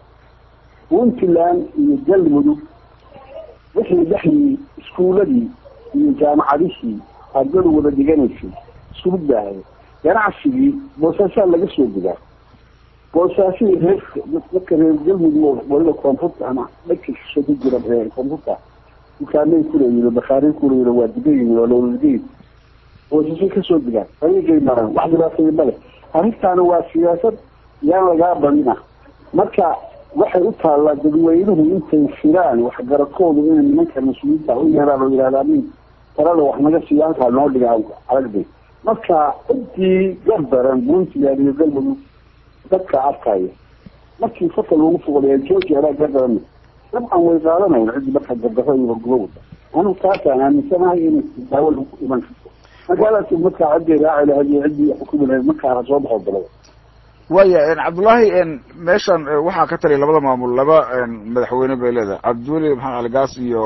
puntland iyo galmudug wixii dhexyii iskuuladii iyo jaamacadihii ardadu wada dhiganaysay isku baahay ganacsigii boosaasaa laga soo gudaa boosaasihii reer dadka reer galmudug waliba koonfurta ama dhanka shisho ku jira koonfurta dukaanay kuleeyihin bakaaray kuleeyihin waa digayin waa lowladigayin boosasay kasoo digaan ayagay maraan wax dhibaataya male arrintaana waa siyaasad yaan lagaa badina marka waxay u taallaa dadweynuhu intay firaan waxgaradkoodu inay nimanka mas-uuliyiinta u yeeraan oo yihahdaa nin talada wax naga siiya halkaa noo dhiga aragday marka intii gardaran puntland iyo galmudug dadka arkaya markii fata lagu fuqday georgia alaa gardaran dabcan way qaadanayn cidii marka gardaro iyo horgubo wada anigu taasaan aaminsanahay inay daawo lagu iman karto magaaladaas markaa ciddii raaci lahayd iyo ciddii xukumi lahayd markaa ha soo baxo dalada waya cabdullaahi meeshan waxaa ka taliya labada maamul laba madaxweyne bay leedahay cabdiweli maxamed aligaas iyo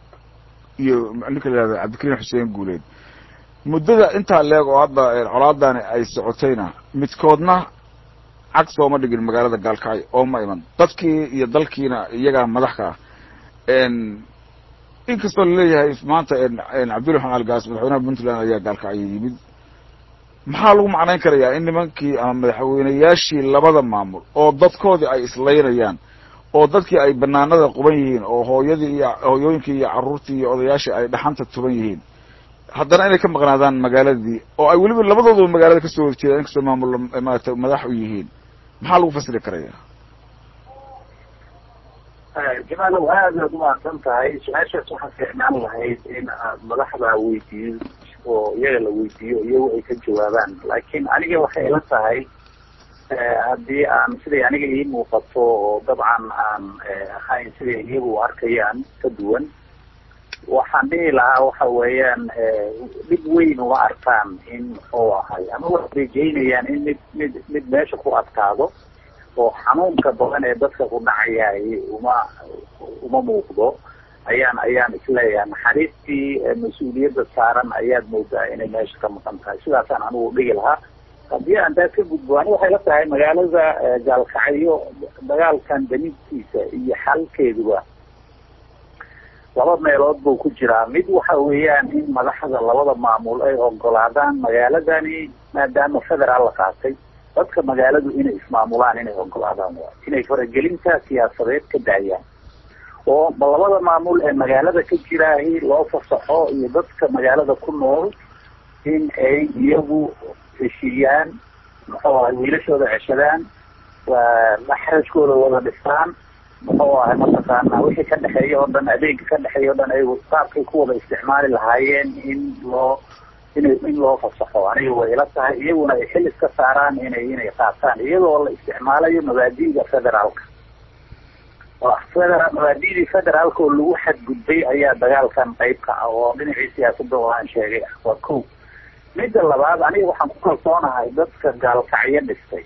iyo ninka la yihahdo cabdikariim xuseen guuleed muddada intaa leeg oo hadda colaadani ay socotayna midkoodna cag sooma dhigin magaalada gaalkacyo oo ma iman dadkii iyo dalkiina iyagaa madaxka ah inkastoo laleeyahay maanta cabdulli maxamed aligaas madaxweynaha puntland ayaa gaalkacyo yimid maxaa lagu macnayn karayaa in nimankii ama madaxweyneyaashii labada maamul oo dadkoodii ay islaynayaan oo dadkii ay banaanada quban yihiin oo hooyadii iyo hooyooyinkii iyo carruurtii iyo odayaashii ay dhaxanta tuban yihiin haddana inay ka maqnaadaan magaaladii oo ay weliba labadooduba magaalada kasoo wada jeedaan inkastoo maamul maarata madax u yihiin maxaa lagu fasiri karaya jamaalow aada aad umahadsan tahay su-aashaas waxaa fiicnaan lahayd in aad madaxda weydiiyo oo iyaga la weydiiyo iyagu ay ka jawaabaan laakiin aniga waxay ila tahay haddii aan siday aniga ii muuqato oo dabcan aan ahayn siday iyagu arkayaan ka duwan waxaan dhihi lahaa waxa weeyaan dhib weyn uma arkaan in muxuu ahay ama waxay rajeynayaan in mid mid mid meesha ku adkaado oo xanuunka badan ee dadka ku dhacayay uma uma muuqdo ayaan ayaan isleeyahay naxariistii mas-uuliyadda saaran ayaad moodaa inay meesha ka maqan tahay sidaasaan anigu dhigi lahaa haddii aan taas ka gudbo ani waxay la tahay magaalada gaalkacyo dagaalkan damiidkiisa iyo xalkeeduba laba meelood buu ku jiraa mid waxa weeyaan in madaxda labada maamul ay ogolaadaan magaaladani maadaama federaal la qaatay dadka magaaladu inay ismaamulaan inay ogolaadaan inay faragelinta siyaasadeed ka daayaan oo labada maamul ee magaalada ka jiraahi loo fasaxo iyo dadka magaalada ku nool in ay iyagu heshiiyaan muxuu ahay wiilashooda ceshadaan maxrajkooda wada dhistaan muxuu ahay mataqaana wixii ka dhexeeya oo dhan adeega ka dhexeeya o dhan ay qaabkay ku wada isticmaali lahaayeen in loo in in loo fasaxo aniga way ila tahay iyaguna ay xil iska saaraan inay inay qaataan iyadoo la isticmaalayo mabaadi'da federaalka federal mabaadi'dii federaalka oo lagu xadgudbay ayaa dagaalkan qayb ka ah oo dhinacii siyaasadda oo aan sheegay ah waa ko midda labaad aniga waxaan ku kalsoonahay dadka gaalkacyo dhistay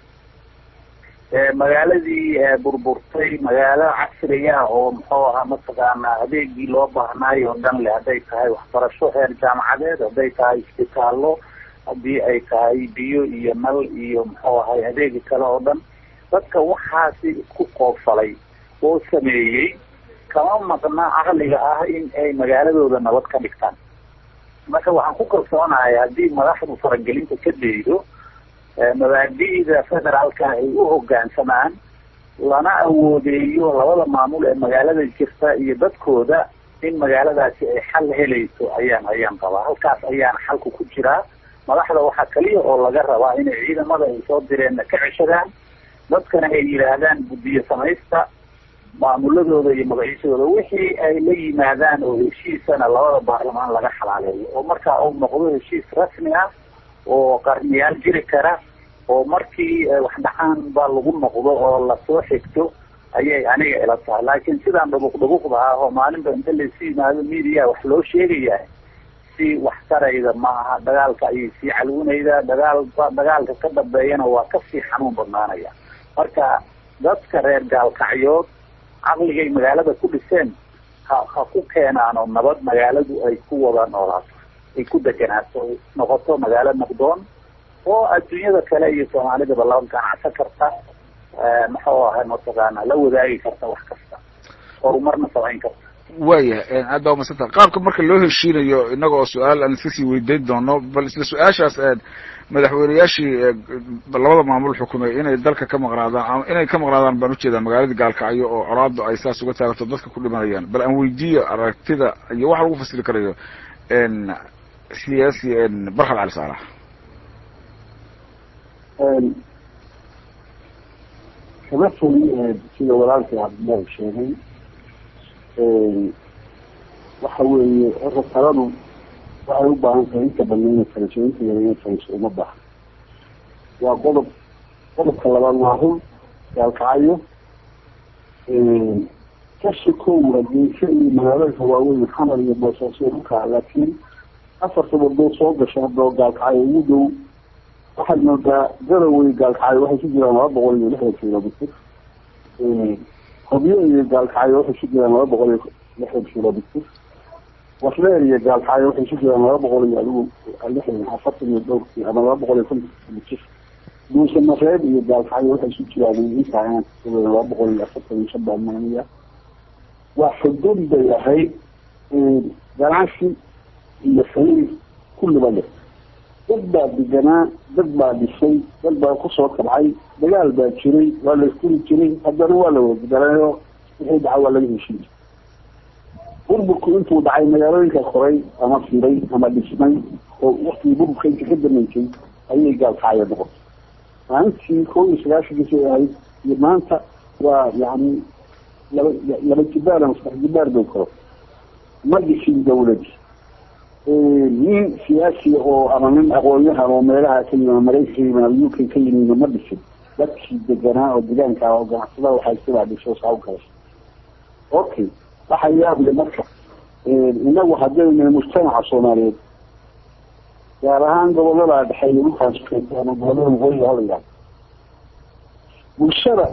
magaaladii burburtay magaalo casri ah oo muxuu ahaa mataqaanaa adeegii loo baahnaayo oo dhan le hadday tahay waxbarasho heer jaamacadeed hadday tahay isbitaallo haddii ay tahay biyo iyo nal iyo muxuu ahay adeegi kale oo dhan dadka waxaasi isku qoofalay oo sameeyey kama maqna caqliga ah in ay magaaladooda nabad ka dhigtaan marka waxaan ku kalsoonahay haddii madaxdu faragelinta ka daydo mabaadi'da federaalka ay u hoggaansamaan lana awoodeeyo labada maamul ee magaalada jirta iyo dadkooda in magaaladaasi ay xal helayso ayaan ayaan qabaa halkaas ayaana xalku ku jiraa madaxda waxaa kaliya oo laga rabaa inay ciidamada ay soo direenna ka ceshadaan dadkana ay yidhaahdaan guddiyo samaysta maamuladooda iyo magaciisadooda wixii ay la yimaadaan oo heshiisana labada baarlamaan laga xalaaleeyo oo markaa uu noqdo heshiis rasmi ah oo qarniyaal jiri kara oo markii wax dhacaan ba lagu noqdo oo lasoo xigto ayay aniga ila tahay laakiin sidaan dhubuq dhubuqda ah oo maalinba inta laysu yimaado media wax loo sheegaya si wax tarayda ma aha dagaalka ayay sii calwinaydaa dagaalba dagaalka ka dambeeyana waa kasii xanuun badnaanaya marka dadka reer gaalkacyood caqligay magaalada ku dhiseen ha ha ku keenaano nabad magaaladu ay ku wada noolaato ay ku deganaato ay noqoto magaalo naqdoon oo adduunyada kale iyo soomaalidaba laba ganacsan karta muxuu ahay mataqaana la wadaagi karta wax kasta horumarna samayn karta waya aad baa umadsanta qaabka marka loo heshiinayo inaga oo su-aal aan iska sii weydiin doono bal isla su-aashaas madaxweyneyaashii labada maamul xukumay inay dalka ka maqnaadaan inay ka maqnaadaan baan ujeedaa magaalada gaalkacyo oo colaadu ay saas uga taagato dadka ku dhimanayaan bal aan weydiiyo aragtida iyo waxa lagu fasiri karayo siyaasi barkhad cali saalax kama fogi sida walaalkii cabdillahi sheegay waxa weeye horta taladu waxay u baahan tahay inta badan inay fariiso inta yara inay fariiso uma baahan waa qodob qodobka labaad waa run gaalkacyo kashi kow waa geesho iyo magaalooyinka waaweyn xamar iyo boosaaso dhulka laakiin afarta wadoo soo gasha hadoo gaalkacyo ugu dhow waxaad moodaa garawey gaalkacyo waxay ku jiraan laba boqol iyo lixdan kilomitr hobyo iyo gaalkacyo waxay ku jiraan laba boqol iyo lixdan kilomitr wasleer iyo gaalkacyo waxay ku jiraan laba boqol iyo adigu lixdan afartan iyo dhowrkii ama laba boqol iyo konton kilomitr duuse mareeb iyo gaalkacyo waxay ku jiraan intaa laba boqol iyo afartan iyo shan baa maaniya waa xudud bay ahayd ganacsi iyo xiriir kulliba leh dad baa deganaa dad baa dhisay dad baa kusoo kabcay dagaal baa jiray waa la iskuri jiray haddana waa la wadagalaayo wixii dhaca waa laga heshiiyey burburku intuu dhacay magaalooyinka koray ama firay ama dhismay oo waktigii burburka inta ka damaysay ayay gaalkacyo noqotay maalintii kow iyo sagaashankiisay ahayd iyo maanta waa yani laba laba jibaar ama saddex jibaar bay koro ma dhisin dawladi nin siyaasi oo ama nin aqoonyahan oo meelaha ka yimi maraykanka yimi ama u k ka yimid ma dhisin dadkii deganaa oo degaanka oo ganacsada waxay sibaa dhiso saa u galashay okay waxa yaable marka inagu haddayna mujtamaca soomaaliyeed gaar ahaan gobolada dhexe iyo dhulkaas ukeenta ama gobolada waqooyiga halayaa bulshada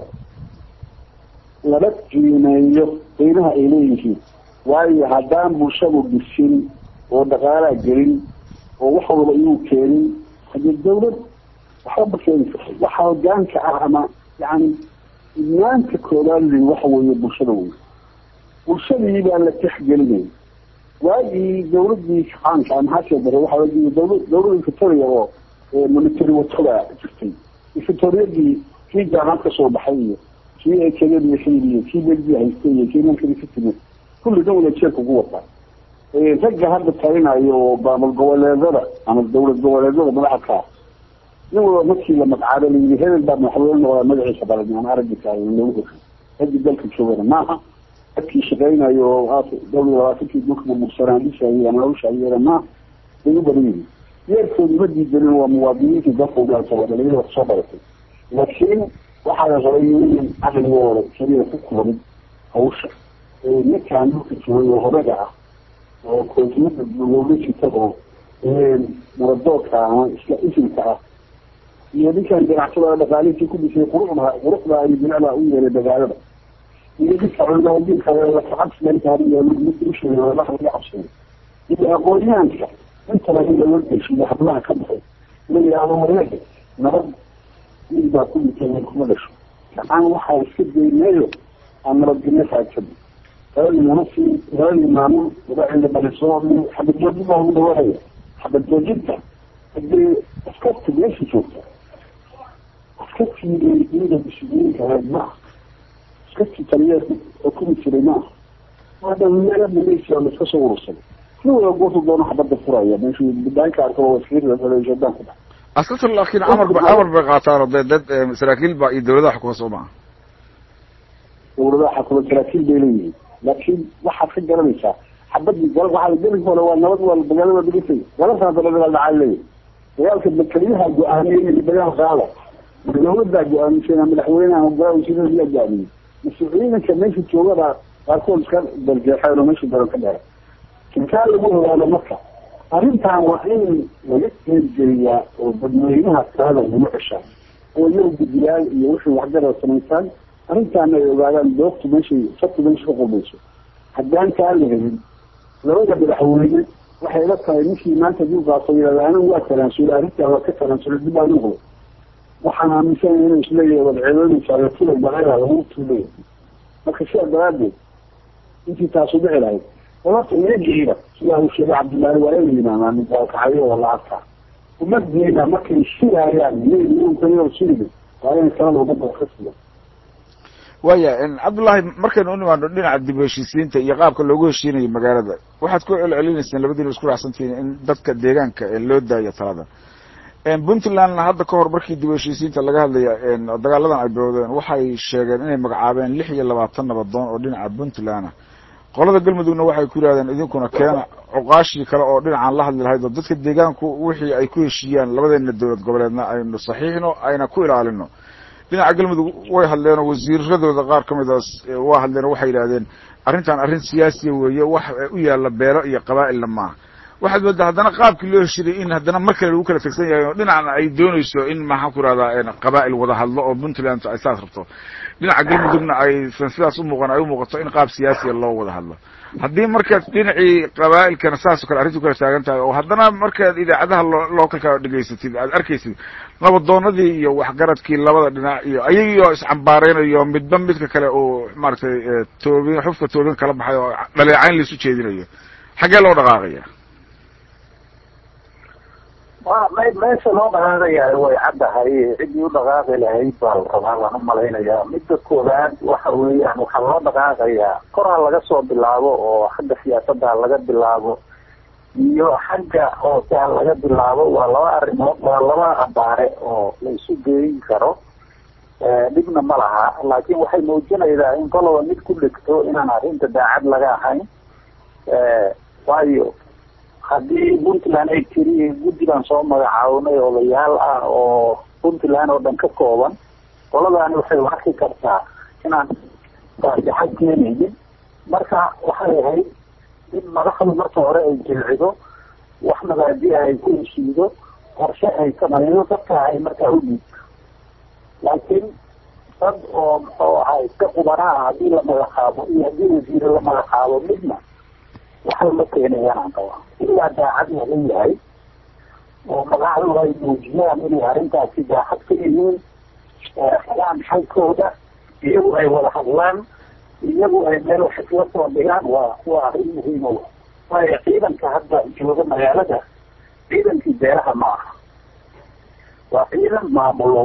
laba qiimeeyo qiimaha ay leeyihiin waayo haddaan bulshadu dhisin oo dhaqaalaa gelin oo wax walba inuu keenin hadii dawlad waxba keeni karto waxa hogaanka ah ama yani idnaanta koobaad waxa weeye bulshada wey bulshadii baa la texgelinaya waagii dawladii kacaanka ama hasee dare waxaa dawla dawlada victoria oo military watada jirtay victoriyadii kii jaamacad kasoo baxay iyo kii ekademiya xili iyo kii belgia haystay iyo kii nankadi ka timid kulli dhan wada jeerka ugu wataa ragga hadda talinayo oo maamul goboleedada ama dawlad goboleedada madaxda ka nin walba markii la magacaabo layii hebel baa madaxweyne noqdaa magaciisa balan aan aragika lagu hor raggi dalka joogana maaha dadkii shaqeynayo oo dawlad labaatankii dhulka burbursanaa dhisayay ama hawshaayana maaha bay u badan yihiin yeerkoodu ma diidanin waa muwaadiniintii dalka ugaasaba dhalinyada kusoo baratay laakiin waxaa la rabay in caqligooda keliya ku kuban hawsha ninkaan dhulka joogay oo horaga ah oo koofiyada looga jita oo muradoodka ama isla isimka ah iyo ninkaan ganacsada dhaqaalihiisii ku dhisay quruxda quruxda iyo bilicda u yeelay magaalada iyo ninka culimadiinka lacabsigausheegay laga cabsay iyo aqoonyahanka intaba in loo geshiyo hablaha ka baxay la yidhaahdo wareega nabad mid baa ku dhintay kuma dhasho gacan waxaa iska daynayo aan nabadgelyo raajado labadii munasi labadii maamul laba cilmi baliso xabad joojin baa ugu dhawaanaya xabad joojinta hadii askarta meesha joogta askartii iyada muslimiinka ahayd maaha askartii taliyeed oo kumi jiray maaha hadda meela malaysia la iska soo urursaday nin wala goortu doono xabadda furaya meeshu bidaanka arko waskiirshadaan ku dhax askarta laakiin amar ba amar bay qaataan oo dee dad saraakiil ba iyo dawladaha xukuma soo maha dawladaha xukuma saraakiil bay leeyihiin laakiin waxaad ka garanaysaa xabadii gal waxaa gelinka hore waa nabad waa dagaalada dhigisay galabtana dala dagaal dhacaa leeyahy dagaalka keliyaha go-aamiyey in dagaal qaada dawladaa go-aamisay madaxweyneha golaa wasiirada go-aamiyey mas-uuliyiinka meesha joogada qaarkood iska darjeexeen oo meesha daran ka dheera kinkaa lagu ogaado marka arrintan waa in laga qeybgeliyaa oo dadweynaha talada lagu ceshaa oo iyagu guddiyaal iyo wixii waxgarad samaysaan arrintaana ay ogaadaan doogtu meeshay sabtu meesha ka qulbayso haddaan kaa la helin labada madaxweyne waxay la tahay ninkii maanta duuqaaso yidhahda anigu waa tanaasulay arrintaa waa ka tanaasulay dib baa noqday waxaan aaminsanaya inuu isleeyahay wadceedoonaysaa la tulay baleeda lagu tuulay marka sidaa daraadeed intii taasu dhici lahayd horta iyagiiba sidaa uu sheegay cabdullaahi waa in yimaadaan midaalkacayo oo lacagta umadiina markay shirayaan iyagoo shiriga waa inay talada umada ka siya waya cabdullaahi markaynu u nimaano dhinaca dib u heshiisiinta iyo qaabka loogu heshiinayo magaalada waxaad ku celcelinayseen labadiina isku raacsantihiin in dadka deegaanka loo daayo talada puntlandna hadda ka hor markii dib u heshiisiinta laga hadlaya dagaaladan ay bilowdeen waxay sheegeen inay magacaabeen lix iyo labaatan nabadoon oo dhinaca puntland ah qolada galmudugna waxay ku yidhahdeen idinkuna keena cuqaashii kale oo dhinacan la hadli lahayd oo dadka deegaanku wixii ay ku heshiiyaan labadeena dowlad goboleedna aynu saxiixno ayna ku ilaalino dhinaca galmudug way hadleen oo wasiiradooda qaar ka midaas waa hadleen oo waxay yidhahdeen arrintan arrin siyaasiya weeye wax u yaalla beelo iyo qabaa'ilna maaha waxaad moodaa haddana qaabkii loo heshiray in haddana mar kale lagu kala tegsan yahay oo dhinacna ay doonayso in maxaan ku ihahdaa qabaa'il wada hadlo oo puntland ay saas rabto dhinaca galmudugna aysan sidaas umuuqan ay umuuqato in qaab siyaasiya loo wada hadlo haddii markaad dhinacii qabaa'ilkana saasoo kale arrintu kala taagan tahay oo haddana markaad idaacadaha lookalka dhegaysatid aad arkaysid nabadoonadii iyo waxgaradkii labada dhinac iyo ayagii oo iscambaareynayo midba midka kale uu maaragtay toobin xufka toobin kala baxay oo dhaleecayn laisu jeedinayo xaggee loo dhaqaaqaya wa me meesha loo dhaqaaqayaa way caddahay ciddii u dhaqaaqi lahayd baa la rabaa waan u malaynayaa midda koowaad waxa weeyaan waxaa loo dhaqaaqayaa kor ha laga soo bilaabo oo xagga siyaasadda ha laga bilaabo iyo xagga hoose ha laga bilaabo waa laba arrimood waa laba abaare oo la isu geeyin karo dhibna ma laha laakiin waxay muujinaysaa in koloba mid ku dhegto inaan arrinta daacad laga ahayn waayo haddii puntland ay tiri guddi baan soo magacaabnay odayaal ah oo puntland oo dhan ka kooban qoladaani waxay arki kartaa inaan faasixad keenaynin marka waxay ahayd in madaxdu marka hore ay jilcido wax mabaadi ay ku heshiido qorshe ay samaydo dadka ay markaa u dhiibto laakiin dad oo muxuu ahaa iska qubanaha haddii la magacaabo iyo haddii wasiire la magacaabo midna waxay la keenayaan aan qabaa ilaa daacad laga yahay oo madaxdu ay muujiyaan inay arrintaasi daacad ka yihiin xelaan xalkooda iyagu ay wada hadlaan iyagu ay meel wax isla soo dhigaan waa waa arrin muhiima w waayo ciidanka hadda jooga magaalada ciidankii beeraha ma aha waa ciidan maamulo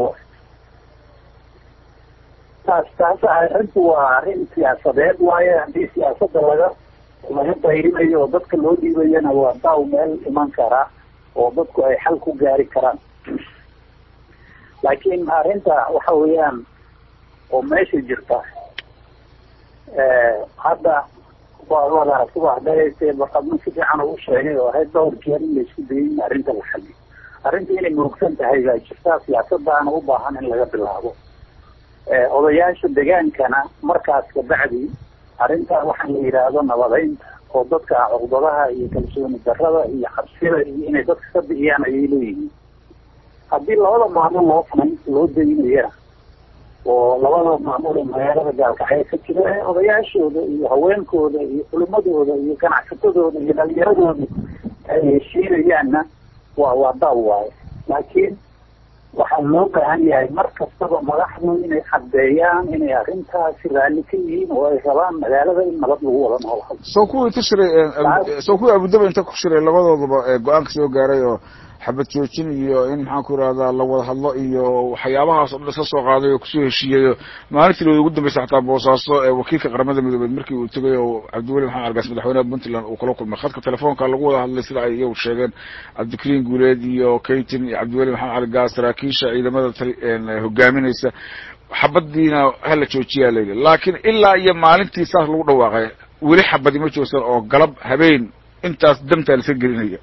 taas taas arrintu waa arrin siyaasadeed waayo haddii siyaasadda laga laga dayrinayo oo dadka loo dhiibayana waa daaw meel iman karaa oo dadku ay xal ku gaari karaan laakiin arrinta waxa weeyaan oo meesha jirta hadda waa waad aragti waa dhahayse barqadmo si fiican uu sheegay oo ahayd dhowr jeer in laisku dayay in arrinta la xaliyo arrinta inay murugsan tahay baa jirtaa siyaasadaana u baahan in laga bilaabo odayaasha degaankana markaas kabacdi arrintaa waxaa la yidhaahdo nabadeynta oo dadka cuqdadaha iyo kalsooni darada iyo cabsida iyo inay dadka ka bixiyaan ayay leeyihiin haddii labada maamul loo fanayn loo daynayana oo labada maamul ee magaalada gaalkacyo ka jira ee odayaashooda iyo haweenkooda iyo culimadooda iyo ganacsatadooda iyo dhalinyaradooda ay heshiinayaanna waa waa daaw waayo laakiin waxaa loo baahan yahay mar kastaba madaxdu inay caddeeyaan inay arrintaasi raalli ka yihiin oo ay rabaan magaalada in nabad lagu wada noolhado soo kuwii inta shiray soo kuwii abudaba inta ku shiray labadoodaba go-aanka soo gaaray oo xabad joojin iyo in maxaan ku irahdaa la wada hadlo iyo waxyaabahaas o dhan isla soo qaaday oo kusoo heshiiyayo maalintii looda ugu dambeysay xataa boosaaso ee wakiilka qaramada midoobeed markii uu tegay oo cabdiweli maxamed argaas madaxweynaha puntland uu kala kulmay khadka telefoonka lagu wada hadlay sida ay iyagu sheegeen cabdikariin guuleed iyo kaytin iyo cabdiweli maxamed argaas saraakiisha ciidamada hogaaminaysa xabadiina hala joojiyaa layidhi laakiin ilaa iyo maalintii saas lagu dhawaaqay weli xabadi ma joogsan oo galab habeen intaas damtaa laska gelinaya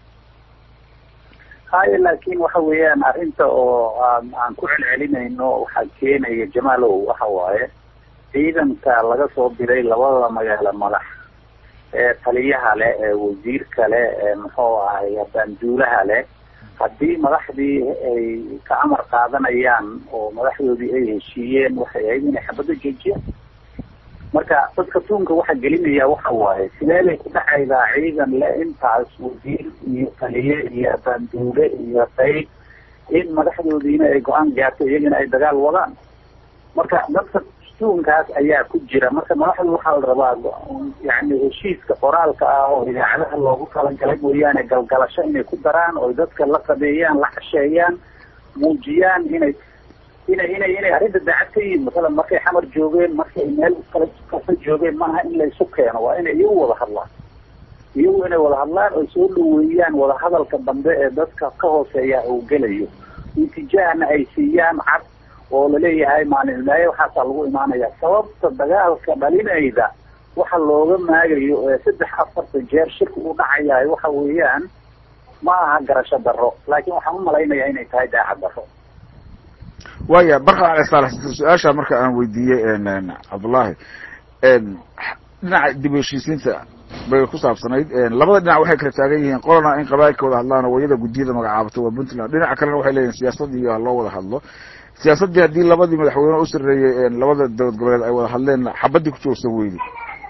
haye laakiin waxa weeyaan arrinta oo aan aan ku celcelinayno waxaa keenaya jamaalow waxa waaye ciidanka laga soo diray labada magaalo madax ee taliyaha leh ee wasiirka leh ee muxuu ahay banduulaha leh haddii madaxdii ay ka amar qaadanayaan oo madaxdoodii ay heshiiyeen waxay ahayd inay xabadda joojiyaan marka dadka tuunka waxa gelinaya waxa waaye sidee bay ku dhacaydaa ciidan le intaas wasiir iyo taliye iyo banduule iyo qayb in madaxdoodiina ay go-aan gaarto iyagana ay dagaal wadaan marka dadka tuunkaas ayaa ku jira marka madaxdu waxaa la rabaa yani heshiiska qoraalka ah oo idaacadaha loogu talagalay mooyaane galgalasho inay ku daraan oo dadka la qabeeyaan la casheeyaan muujiyaan inay inay inay inay arrinta daacad ka yihiin masalan markay xamar joogeen markay meel kala kasa joogeen maaha in laysu keeno waa inay iyagu wada hadlaan iyagu inay wada hadlaan oo soo dhaweeyaan wadahadalka dambe ee dadka ka hooseeya uu gelayo natiijahana ay siiyaan cad oo laleeyahay maalinimaaye waxaasaa lagu imaanaya sababta dagaalka dhalinayda waxa looga maagayo ee saddex afartan jeer shirka u dhacayahay waxa weeyaan ma aha garasho darro laakiin waxaan u malaynayaa inay tahay daacad darro waya barka ale saalax su-aasha marka aan weydiiyey cabdullaahi dhinaca dib u heshiisiinta bay ku saabsanayd labada dhinac waxay kala taagan yihiin qolana in qabailka wada hadlaan oo wayada guddiyada magacaabatay waa puntland dhinaca kalena waxay leeyihin siyaasadii ha loo wada hadlo siyaasaddii haddii labadii madaxweyne u sareeyey labada dowlad goboleed ay wada hadleen xabadii ku joogsan weydi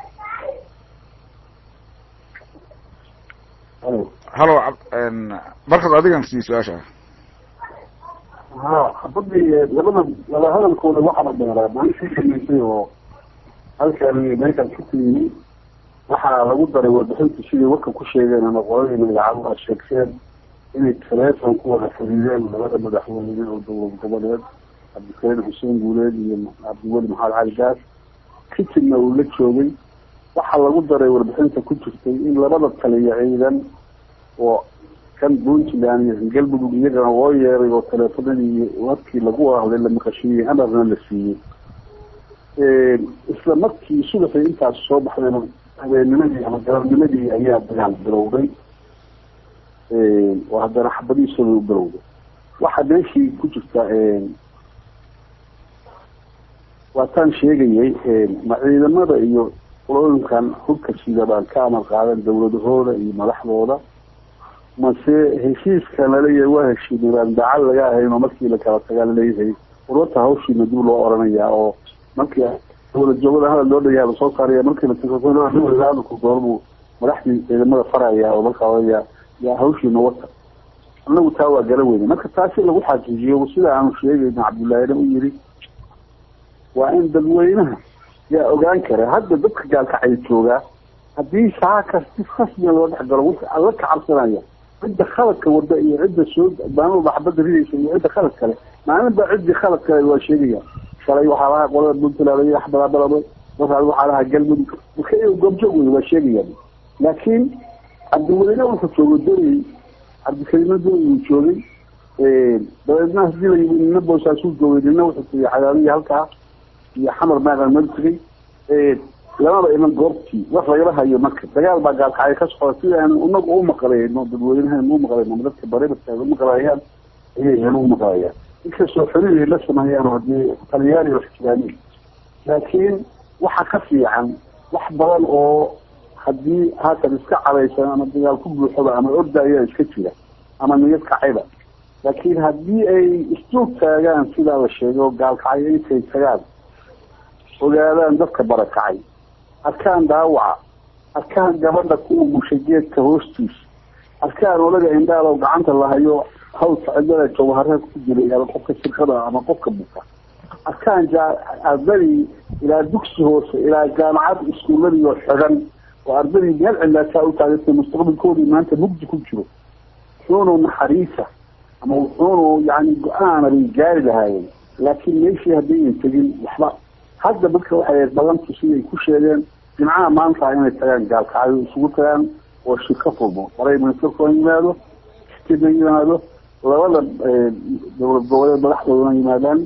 halo barkad adigan sii su-aasha ha xabadii labada laba hadalkooda waxaa dheeraa maalintii samaysay oo halkan meeshaan ku tiyimi waxaa lagu daray warbixinta siday warka ku sheegeen ama qoladii magacaabaa sheegteen inay taleefon ku wada xiriireen labada madaxweyne oo dowlad goboleed cabdikariin xuseen guuleed iyo cabdiweli maxamed cali gaas kitibna uu la joogay waxaa lagu daray warbixinta ku jirtay in labada taliya ciidan oo kan puntland iyo galmudug iyagana loo yeeray oo taleefonadii warkii lagu hadlay la maqashiiyey amarna la siiyey isla markii subaxii intaas soo baxdayna habeennimadii ama galabnimadii ayaa dagaal bilowday oo haddana xabadiisooda u bilowday waxaa meeshii ku jirta waataan sheegayay ma ciidamada iyo qolooyinkan hubka sida baan ka amar qaadan dawladahooda iyo madaxdooda mase heshiiska laleeyahay waa heshiinay baan daacad laga ahayno markii la kala tagaa laleeyahay ururta hawshiina dib loo oranayaa oo markii dawlad joogada hadal loo dhayaha lasoo saaraya markii la hadalku goormuu madaxdii ciidamada faraya oo markaa oranaya yaa hawshiina wata anagu taa waa gala weyne marka taasi lagu xaqiijiyo sida aanu sheegayno cabdullaahina u yiri waa in dadweynaha yaa ogaan kara hadda dadka gaalkacay joogaa haddii saaka si rasmiya loo dhex galo wixii alla ka cabsanaya cidda khaladka wada iyo cidda soo maalin walba xabadda ridaysa iyo cidda khalad kale maalin baa ciddii khalad kale waa sheegaya shalay waxaa lahaa qolada puntland iyo axbalabalaba markaas waxaa lahaa galmudug marka iyagu goobjoog wey waa sheegayaan laakiin cabdiweyne wuxuu joogay doyey cabdikariime doyey uu joogay dabeedna hadii la yimi nina boosaasuu joogay nina wuxuu tegay cadaadiya halkaa iyo xamar maadan meel tegay lamaba iman goobtii wax lagala hayo marka dagaal baa gaalkacyo ka socda sida aan inagu u maqlayno dadweynahan u maqlayno ama dadka baribarka u maqlayaan ayay u maqlayaan inkastoo xoriyay la sameeyaan hadii talyaani wax jiraaniin laakiin waxa ka fiican wax badan oo haddii haatan iska cadaysan ama dagaal ku buuxoba ama orda ayaa iska jira ama niyad kacayba laakiin haddii ay isjoog taagaan sidaa la sheegay oo gaalkacyo intay tagaan ogaadaan dadka barakacay arkaan dhaawaca arkaan gabadha ku umushay geedka hoostiisa arkaan olaga indhaal oo gacanta lahayo hawsa cidlada jawhareed ku jiray ama qofka shirkada ama qofka buka arkaan ardadii ilaa dugsi hoose ilaa jaamacad iskuuladii oo xiran oo ardadii meel cilaasaa u taagatay mustaqbalkoodii maanta mugdi ku jiro wuxuunu naxariisa ama wuxuunu yani go-aanabay gaari lahaayeen laakiin meeshii haddaynan tegin waxba hadda dadka waxay badantu siday ku sheegeen jimcaha maanta inay tagaan gaalkacyo isugu tagaan oo shirka furmo maray ministerkuna yimaado stina yimaado labada dowlad goboleed madaxdoodana yimaadaan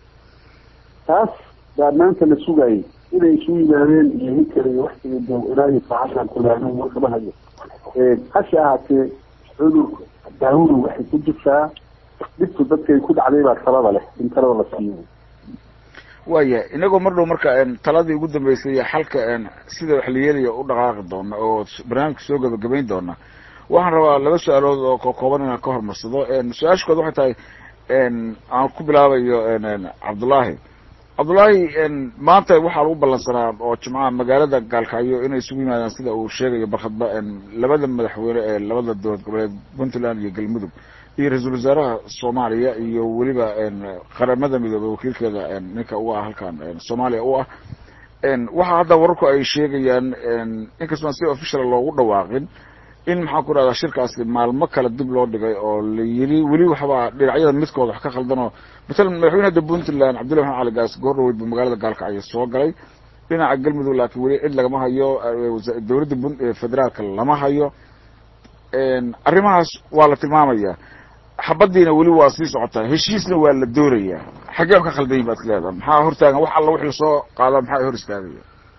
taas baa maanta la sugayay inay isu yimaadeen iyo hinkale iyo waxtiga ilaahi saacadaan kulaano warkama hayo hase ahaatee cudurka daawadu waxay ku jirtaa dhibtu dadkay ku dhacday baa talada leh in talada la siiyo waya inagoo mar dhow marka taladii ugu dambeysay iyo xalka sida wax la yeelaya u dhaqaaqi doona oo barnaamijka soo gabagabayn doona waxaan rabaa laba su-aalood oo kokooban inaan ka hormarsado su-aasha kood waxay tahay aan ku bilaabayo cabdullaahi cabdullaahi maanta waxaa lagu ballansanaa oo jimcaha magaalada gaalkacyo inay isugu yimaadaan sida uu sheegayo barkhadba labada madaxweyne ee labada dowlad goboleed puntland iyo galmudug iyo ra-iisul wasaaraha soomaaliya iyo weliba qaramada midoobey wakiilkeeda ninka u ah halkan soomaaliya u ah waxa hadda wararku ay sheegayaan inkastoo aan si official loogu dhawaaqin in maxaan ku rahdaa shirkaasi maalmo kale dib loo dhigay oo la yiri weli waxbaa dhinacyada midkooda wax ka khaldanoo matalan madaxweynada puntland cabdullahi maxamed cali gaas goor dhaweyd buu magaalada gaalkacyo soo galay dhinaca galmudug laakiin weli cid lagama hayo dowladda federaalka lama hayo arrimahaas waa la tilmaamaya xabadiina weli waa sii socotaa heshiisna waa la doonayaa xaggee ka khaldan yihin baad ka leedaha maxaa hortaagan wax alla wixii lasoo qaada maxaa hor istaagaya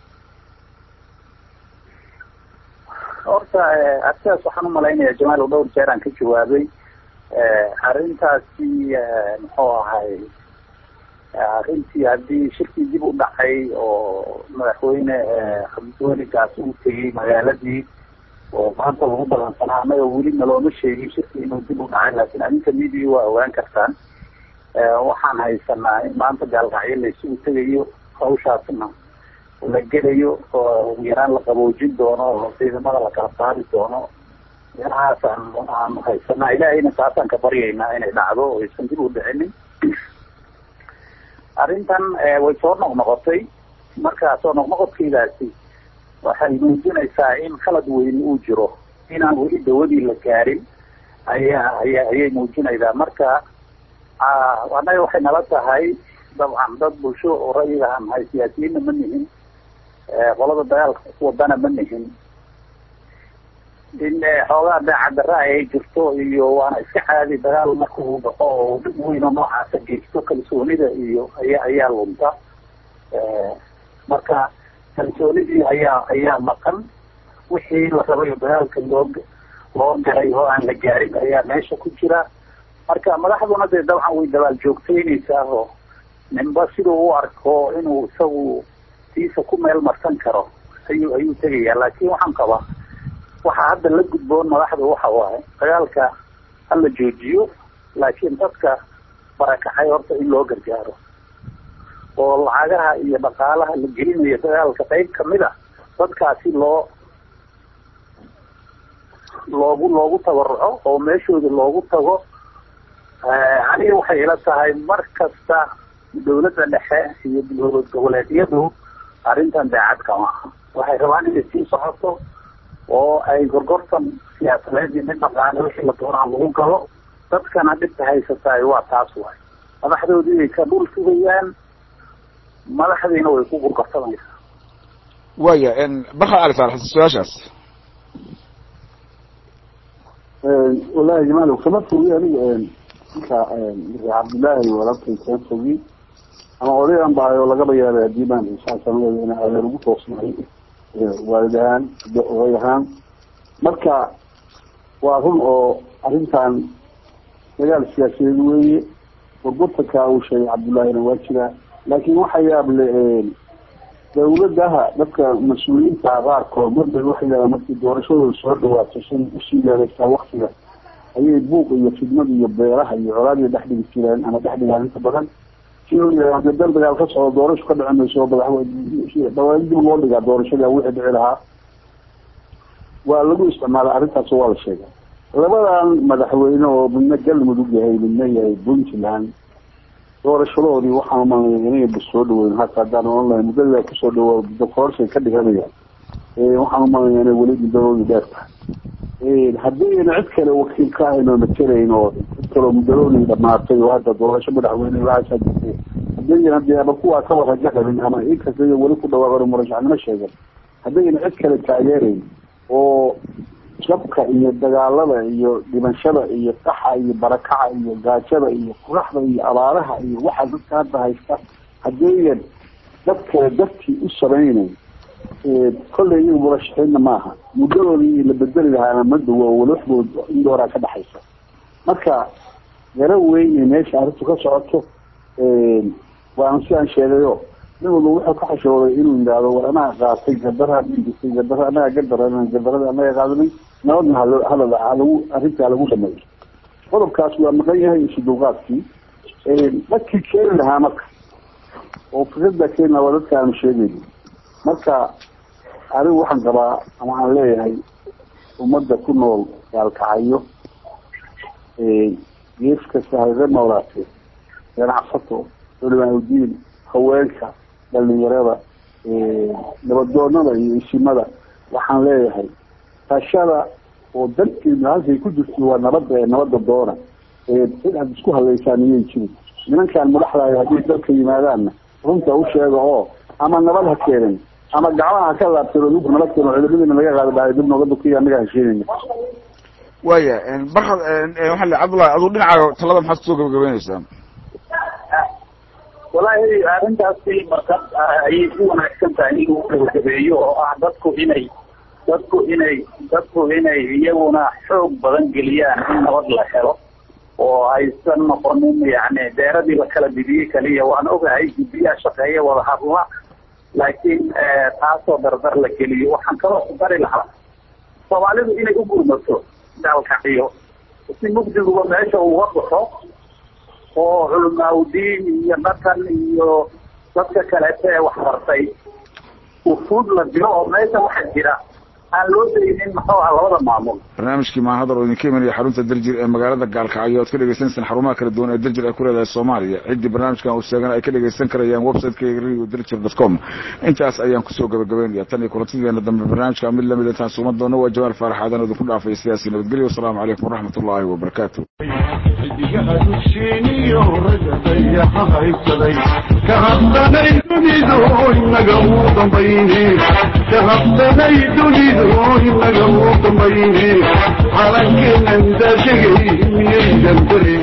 horta arsidaas waxaan umalaynaya jamaal oo dhowr jeer aan ka jawaabay arrintaasi muxuu ahay arrintii haddii shirkii dib u dhacay oo madaxweyne cabdiweligaas uu tegey magaaladii oo maanta lagu balansanaa anaga weli nalooma sheegin shirkii inuu dib u dhacay laakiin adinka media waa ogaan kartaan waxaan haysanaa in maanta gaalkacyo la isugu tegayo hawshaasna la gelayo oo ugu yaraan la qaboojin doono oo ciidamada la kala saari doono meelahaas aan aanu haysanaa ilaahayna taasaan ka baryaynaa inay dhacdo oo aysan dib u dhicinin arrintan way soo noqnoqotay marka soo noqnoqodkaydaasi waxay muujinaysaa in khalad weyn uu jiro inaan weli dawadii la gaarin ayaa aya ayay muujinaysaa marka annaga waxay nala tahay dabcan dad bulsho oo ra'yiga aan nahay siyaasiyiinna ma nihin qolada dagaalka wadana ma nihin in xoogaa daacaddarra ay jirto iyo waana iska caadi dagaal marka uu dhaco oo dhib weyno noocaasa geysto kalsoonida iyo aya ayaa lunta marka kalsoonidii ayaa ayaa maqan wixii la rabayo dagaalka loo loo galay oo aan la gaarin ayaa meesha ku jira marka madaxduna dee dabcan way dabaal joogtaynaysaa oo ninba siduu u arko inuu isagu tiisa ku meel marsan karo ayuu ayuu tegayaa laakiin waxaan qabaa waxaa hadda la gudboon madaxda waxa waaye dagaalka hala joojiyo laakiin dadka barakacay horta in loo gargaaro oo lacagaha iyo dhaqaalaha la gelinayo dagaalka qayb kamid a dadkaasi loo loogu loogu tabaruco oo meeshooda loogu tago aniga waxay ila tahay mar kasta dawladda dhexe iyo dowlad goboleedyadu arrintan daacad kama aha waxay rabaan inay sii socoto oo ay gorgortan siyaasadeed iyo mid dhaqaale wixii la doonaa lagu galo dadkana dhibka haysataay waa taas waay madaxdoodii ay ka dhul sugayaan madaxdiina way ku gurgortamaysaa waya barka ali saalax su-aashaas wallahi jamaal kama fogi aniga ninka cabdillaahi walaalkay kama fogi ama odayan bahay oo lagaba yaabay haddii baan insaasanada in adeer ugu toosnahay waalid ahaan oday ahaan marka waa run oo arrintan dagaal siyaasadeed weeye burburtanka uu sheegay cabdullaahina waa jiraa laakiin waxa yaab le dawladaha dadka mas-uuliyiinta qaarkood marba waxay yidhahdaan markii doorashadooda soo dhawaato shan usii yeeraysaa waktiga ayay buuq iyo fidmad iyo beeraha iyo colaadiya dhex dhigi jireen ama dhex dhigaan inta badan si loo yidhahdo dal dagaal ka socdo doorasho ka dhici mayso oo madaxweyne dhawaan dib loo dhigaa doorashada wixii dhici lahaa waa lagu isticmaala arrintaas waa la sheegay labadan madaxweyne oo midna galmudug yahay midna yahay puntland doorashadoodii waxaan umalnaya inayba soo dhaweyn hata haddaan online muddada kusoo dhawo dokorshay ka dhiganayaan waxaan umalnaya inay weli muddadoodii dheer tahay haddayna cid kale wakiil ka ahayn oo matelayn oo cid kaloo muddadoodii dhamaatay oo hadda doorasho madaxweyne waxaasaa jirtay haddayna dee ama kuwaa ka waraja qabin ama inkasta weli ku dhawaaqan murashaxnimo sheegan haddayna cid kale taageerayn oo jabka iyo dagaalada iyo dhimashada iyo qaxa iyo barakaca iyo gaajada iyo quraxda iyo abaaraha iyo waxa dadka hadda haysta haddaynan dadkale dartii u samaynayn kolley iyaga murashaxiinna maaha muddadoodii la bedeli lahaana ma duwo walaxdood indooraa ka dhaxaysa marka yaro weyne meesha arrintu ka socoto waana sidaan sheegayo nin walba wuxuu ka xashooday inuu yidhaahdo war anaga qaatay gardaraa dhiigisay gardara anaga gardarana gardarada anaga qaadanay nabadna hal hadal halagu arrintaa lagu dhameeyo qodobkaas waa maqan yahay isu dulqaadkii dadkii keeni lahaa marka oo fikrada keeni lahaa waa dadka aanu sheegayno marka anigu waxaan qabaa ama aan leeyahay ummadda ku nool gaalkacayo gees kasta hayga noolaatee ganacsato culimaaudiin haweenka dhalinyarada nabadoonada iyo isimada waxaan leeyahay tashada oo dalkeena halkay ku jirto waa nabada ee nabada doona cid aad isku hadlaysaan iyay jirin nimankaan madaxdaayo hadday dalka yimaadaanna runta u sheega oo ama nabad ha keenin ama gacmaha ka laabteen oo idinku nala keeno ciidamadiina laga qaadi dhahay dib nooga dukiya anaga heshiinayna waya barkad waxaa le cabdullahi aduu dhinacaaga talada maxaad kusoo gabagabeynaysaa wallaahi arrintaasi marka ayay ku wanaagsan tahay in lagu gabagabeeyo oo ah dadku inay dadku inay dadku inay iyaguna xoog badan geliyaan in nabad la helo oo aysan noqonin yani deeradii la kala dibiyey kaliya waan ogahay guddiyaha shaqeeya wada hadla laakiin taasoo dardar la geliyo waxaan kaloo ku dari lahaa soomaalidu inay u gurmato daalkaciyo si mugdiguba meesha uga baxo oo culamaaudiin iyo dhaqan iyo dadka kaleeta ee waxbartay ufuud la dilo oo meesha waxa jira aan loo daynin muxuu ah labada maamul barnaamijkii maahadar oo idinka imanaya xarunta daljir ee magaalada gaalkacyo oad ka dhegeysaneysaan xarumaha kala duwan ee daljir ay ku leedahay soomaaliya ciddii barnaamijkan uu sheegana ay ka dhegeysan karayaan websiteka radio daljir dot com intaas ayaan kusoo gabagabeynaya tan iyo kulantideena dambe barnaamijka mid lamid intaan suuman doono waa jamaal faarax aadan idinku dhaafay siyaasi nabadgelyo wasalaamu calaykum waraxmat ullaahi wabarakaatu xidigaha dusheeniyo ragadayaxa haysaday ka habsanay dunidu inaga uu dambayne ka habsanay dunidu inaga uu dambayne calankeenan daashagay miyaydan dare